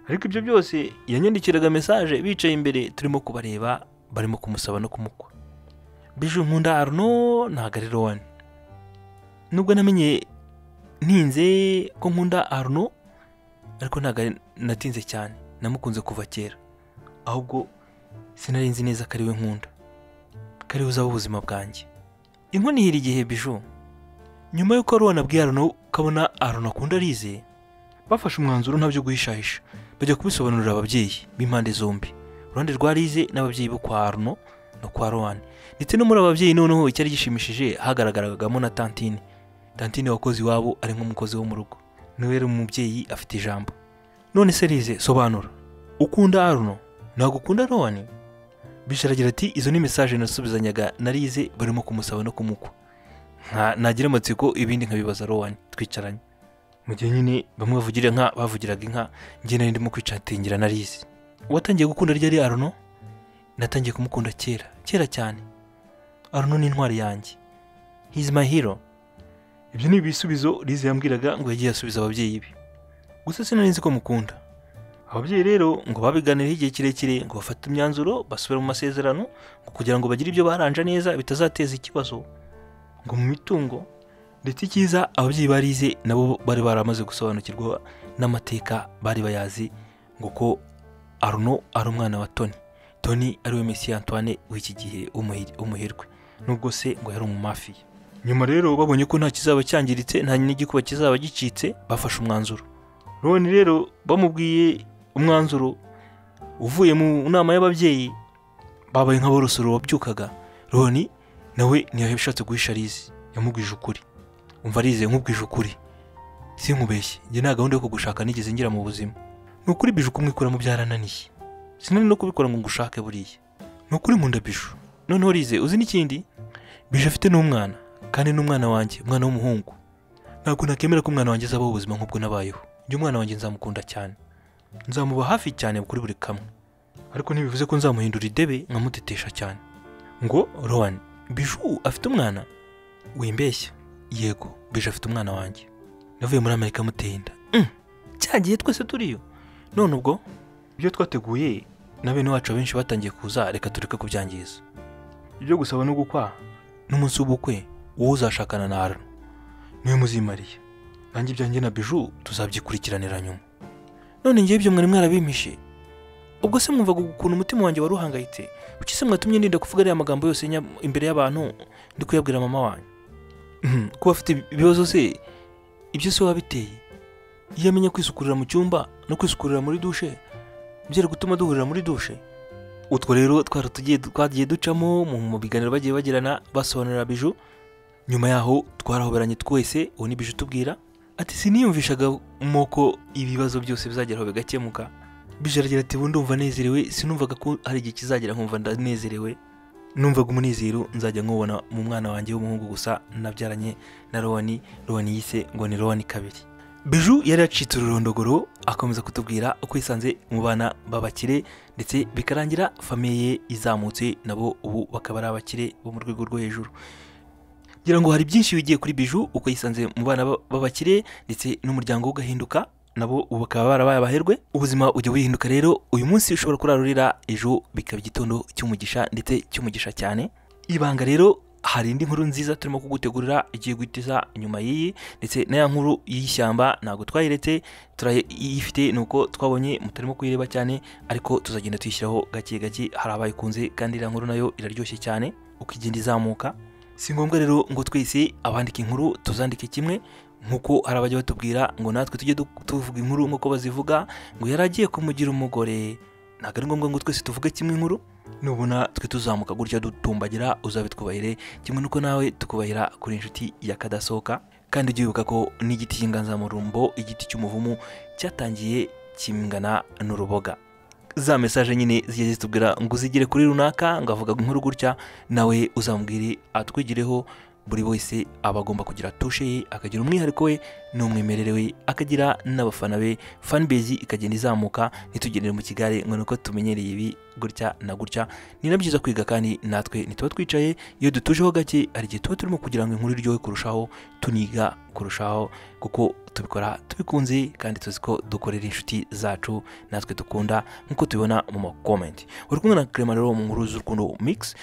ariko ibyo byose yanyandikiraga mesaje bicaye imbere turimo kubareba barimo kumusaba no kumukwa bije nkunda aruno ntabwo ari rowani nubwo namenye ntinze ko nkunda aruno ariko ntabwo ari- natinze cyane namukunze kuva kera ahubwo sinari nzi neza ko ari we nkunda ko ari we uzaba ubuzima bwanjye inkoni ihira igihe biju nyuma y'uko Arona abwiye Arno kabona Arno akunda arize bafashe umwanzuro ntabyo guhishahisha bajya kubisobanurira ababyeyi b'impande zombi uruhande rwa Rize n'ababyeyi bo kwa Arno no kwa Rowan ndetse no muri ababyeyi noneho icyari gishimishije hagaragaragamo na Tantine Tantine wakoze iwabo ari nk'umukozi wo mu rugo niwe yari umubyeyi afite ijambo none se Rize sobanura ukunda Arno ntabwo ukunda Rowan bisharagira ati izo ni mesaje nasubizanyaga na Rize barimo kumusaba no kumukwa nka- nagira amatsiko ibindi nkabibaza rowani twicaranye mu gihe nyine bamwe bavugira inka bavugiraga inka njye nari ndimo kwicatingira narizi watangiye gukunda ryari aruno natangiye kumukunda kera kera cyane aruno ni intwari yanjye he's my hero ibyo ni ibisubizo Lize yambwiraga ngo yagiye asubiza ababyeyi be gusa sinari nzi ko mukunda ababyeyi rero ngo babiganireho igihe kirekire ngo bafate imyanzuro basubire mu masezerano ngo kugira ngo bagire ibyo baranja neza bitazateza ikibazo ngo mu mitungo ndetse icyiza ababyeyi barize nabo bari baramaze gusobanukirwa n'amateka bari bayazi ngo ko Arno ari umwana wa Tony Tony ariwe Messi Antoine w'iki gihe w'umuhi- w'umuherwe nubwo se ngo yari umumafiya nyuma rero babonye ko nta kizaba cyangiritse nta n'igikuba kizaba gicitse bafashe umwanzuro Ron rero bamubwiye umwanzuro uvuye mu nama y'ababyeyi babaye nk'aborosoro wabyukaga Ron nawe ntiyashatse guhisha arize yamubwije ukuri umva arize nkubwije ukuri sinkubeshye njye nta gahunda yo kugushaka nigeze ngira mu buzima ni ukuri bije kumwikuramo byarananiye sinari no kubikora ngo ngushake buriya ni ukuri nkunda bije noneho rize uzi n'ikindi bije afite n'umwana kandi n'umwana wanjye umwana w'umuhungu ntabwo nakemera ko umwana wanjye azabaho ubuzima nk'ubwo nabayeho njye umwana wanjye nzamukunda cyane nzamuba hafi cyane kuri buri kamwe ariko ntibivuze ko nzamuhindura idebe nkamutetesha cyane ngo rowan biju afite umwana wimbeshya yego bije afite umwana wanjye navuye muri amerika amuteye inda Mm, cya gihe twese turiyo none ubwo ibyo twateguye na bene wacu abenshi batangiye kuza reka tureke kubyangiza ibyo gusaba no gukwa n'umunsi w'ubukwe wowe uzashakana na Arno niwe muzimariye nanjye ibyanjye na biju tuzabyikurikiranira nyuma none ngewe ibyo mwari mwarabimishe ubwo se mwumvaga ukuntu umutima wanjye wari uhangayitse kuki se mwatumye ndinda kuvuga ariya magambo yose nya- imbere y'abantu ndi kuyabwira mama wanyu Mhm, kuba afite ibibazo se ibyo se wabiteye iyo amenya kwisukurira mu cyumba no kwisukurira muri dushe byari gutuma duhurira muri dushe utwo rero twari tugiye twagiye ducamo mu mu biganiro bagiye bagirana basobanurira biju nyuma yaho twarahoberanye twese ubu ni biju tubwira ati siniyumvishaga moko ibibazo byose bizageraho bigakemuka bije aragira ati ubu ndumva nezerewe sinumvaga ko hari igihe kizagera nkumva ndanezerewe numvaga umunezero nzajya nkubona mu mwana wanjye w'umuhungu gusa nabyaranye na rowani rowani yise ngo ni rowani kabiri biju yari yacitse ururondogoro akomeza kutubwira uko yisanze mu bana b'abakire ndetse bikarangira famiye ye izamutse nabo ubu bakaba ari abakire bo mu rwego rwo hejuru ngira ngo hari byinshi bigiye kuri biju uko yisanze mu bana ba- b'abakire ndetse n'umuryango we ugahinduka nabo ubu bakaba barabaye abaherwe ubuzima ujya buhinduka rero uyu munsi ushobora kurarurira ejo bikaba igitondo cy'umugisha ndetse cy'umugisha cyane ibanga rero hari indi nkuru nziza turimo kugutegurira igiye guhitiza inyuma y'iyi ndetse na ya nkuru y'ishyamba ntabwo twayiretse turayifite ni uko twabonye mutarimo kuyireba cyane ariko tuzagenda tuyishyiraho gake gake hari abayikunze kandi iriya nkuru nayo iraryoshye cyane uko igenda izamuka si ngombwa rero ngo twese abandika inkuru tuzandike kimwe nk'uko hari abajya batubwira ngo natwe tujye du- tuvuga inkuru nk'uko bazivuga ngo yari agiye kumugira umugore ntabwo ari ngombwa ngo twese tuvuge kimwe inkuru nubona twe tuzamuka gutya dutumbagira uzabitwubahire kimwe n'uko nawe tukubahira kuri inshuti ya kadasohoka kandi ujye wibuka ko n'igiti cy'inganzamarumbo igiti cy'umuvumu cyatangiye kingana n'uruboga za mesaje nyine zigiye zitubwira ngo uzigire kuri runaka ngo avuga inkuru gutya nawe uzamubwire atwigireho buri wese aba agomba kugira tushe ye akagira umwihariko we n'umwimerere we akagira n'abafana be fanbase ikagenda izamuka ntitugendere mu kigare ngo nuko tumenyereye ibi gutya na gutya ni na byiza kwiga kandi natwe ntituba twicaye iyo dutujeho gake hari igihe tuba turimo kugira ngo inkuru iryohe kurushaho tuniga kurushaho kuko tubikora tubikunze kandi tuzi ko dukorera inshuti zacu natwe dukunda nk'uko tubibona mu makomenti uri kumwe na kerema rero mu nkuru z'urukundo mix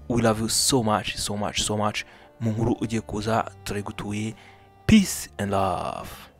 we love you so much so much so much mu nkuru ugiye kuza turayigutuye peace and love